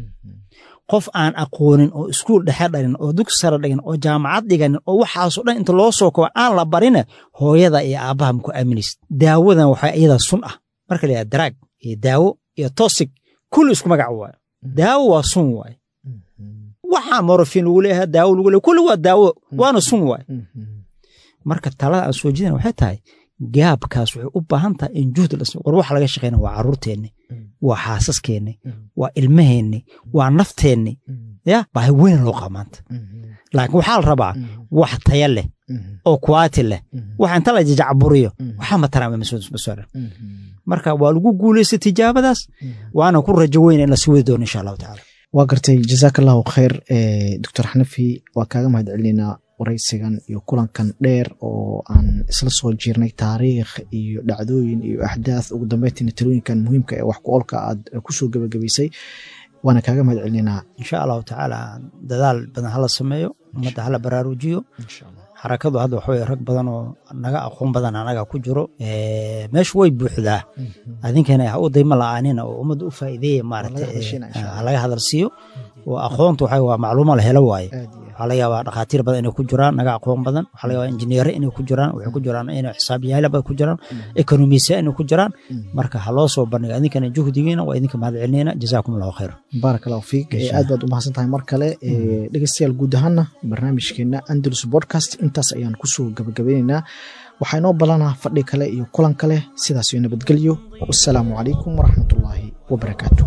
qof aan aqoonin oo iskuul dhexe dhalin oo dugsi sare dhigin oo jaamacad dhiganin oo waxaasoo dhan inta loo soo kobo aan la barina hooyada iyo aabbaha maku aaminaysid daawadan waxaa iyadaa sun ah marka la yidhaha daraag iyo daawo iyo tosig kulli isku magac waayo daawo waa sun waaye waxaa morofin lagu leeyahay daawo lagu leeyahay kulli waa daawo waana sun waaye marka talada aan soo jeedina waxay tahay gaabkaas waxay u baahan tahay in juhdi la war waxa laga shaqeyna waa carruurteenni waa xaasaskeenni waa ilmaheenni waa nafteenni ya baahi weyn loo qaba maanta laakiin waxaa la rabaa wax taya leh oo kuwaati leh wax inta la jajacburiyo waxaa mataraan masuulan marka waa lagu guulaystay tijaabadaas waana ku rajo weyna in lasii wadi doono insha allahu tacaala waa gartay jazaak allahu khayr doctor xanafi waa kaaga mahad celinaynaa waraysigan iyo kulankan dheer oo aan isla soo jirnay taariikh iyo dhacdooyin iyo axdaaf ugu dambeyntiina talooyinkan muhiimka ee wax ku-oolka aad kusoo gebagabaysay waana kaaga mahad celinaynaa insha allahu tacaala dadaal badan hala sameeyo ummadda hala baraarujiyo xarakadu hadda waxa rag badan oo naga aqoon badan anaga ku jiro meeshu way buuxdaa adinkana ha u dayma la-aanina oo ummadda u faa'iideeya maaragta laga hadal siiyo oo aqoontu waxa waa macluuma la helo waaye waxaa laga yaabaa dhakhaatiir badan inay ku jiraan naga aqoon badan waxaa laga yaabaa injineere inay ku jiraan waxay ku jiraan inay xisaabyahala badan ku jiraan ekonomisiya inay ku jiraan marka ha loo soo bandhiga idinkana juhdigiina waa idinka mahad celinayna jazaakum allahu khayr baarak allahu fiik aad baad u mahadsan tahay mar kale dhegeystayaal guud ahaana barnaamijkeena andalus podcast intaas ayaan kusoo gabagabeynaynaa waxaa inoo ballanaa fadhi kale iyo kulan kale sidaas iyo nabadgelyo wassalaamu calaykum waraxmatullaahi wabarakaatu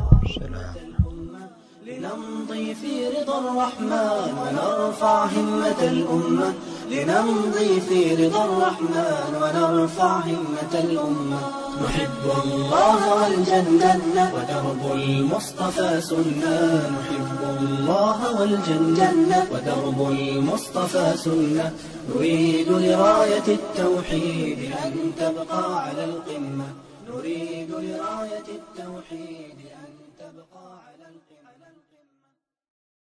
لنمضي في رضا الرحمن ونرفع همة الأمة لنمضي في رضا الرحمن ونرفع همة الأمة نحب الله والجنة ودرب المصطفى سنة نحب الله والجنة ودرب المصطفى سنة نريد لراية التوحيد أن تبقى على القمة نريد لراية التوحيد أن تبقى على القمة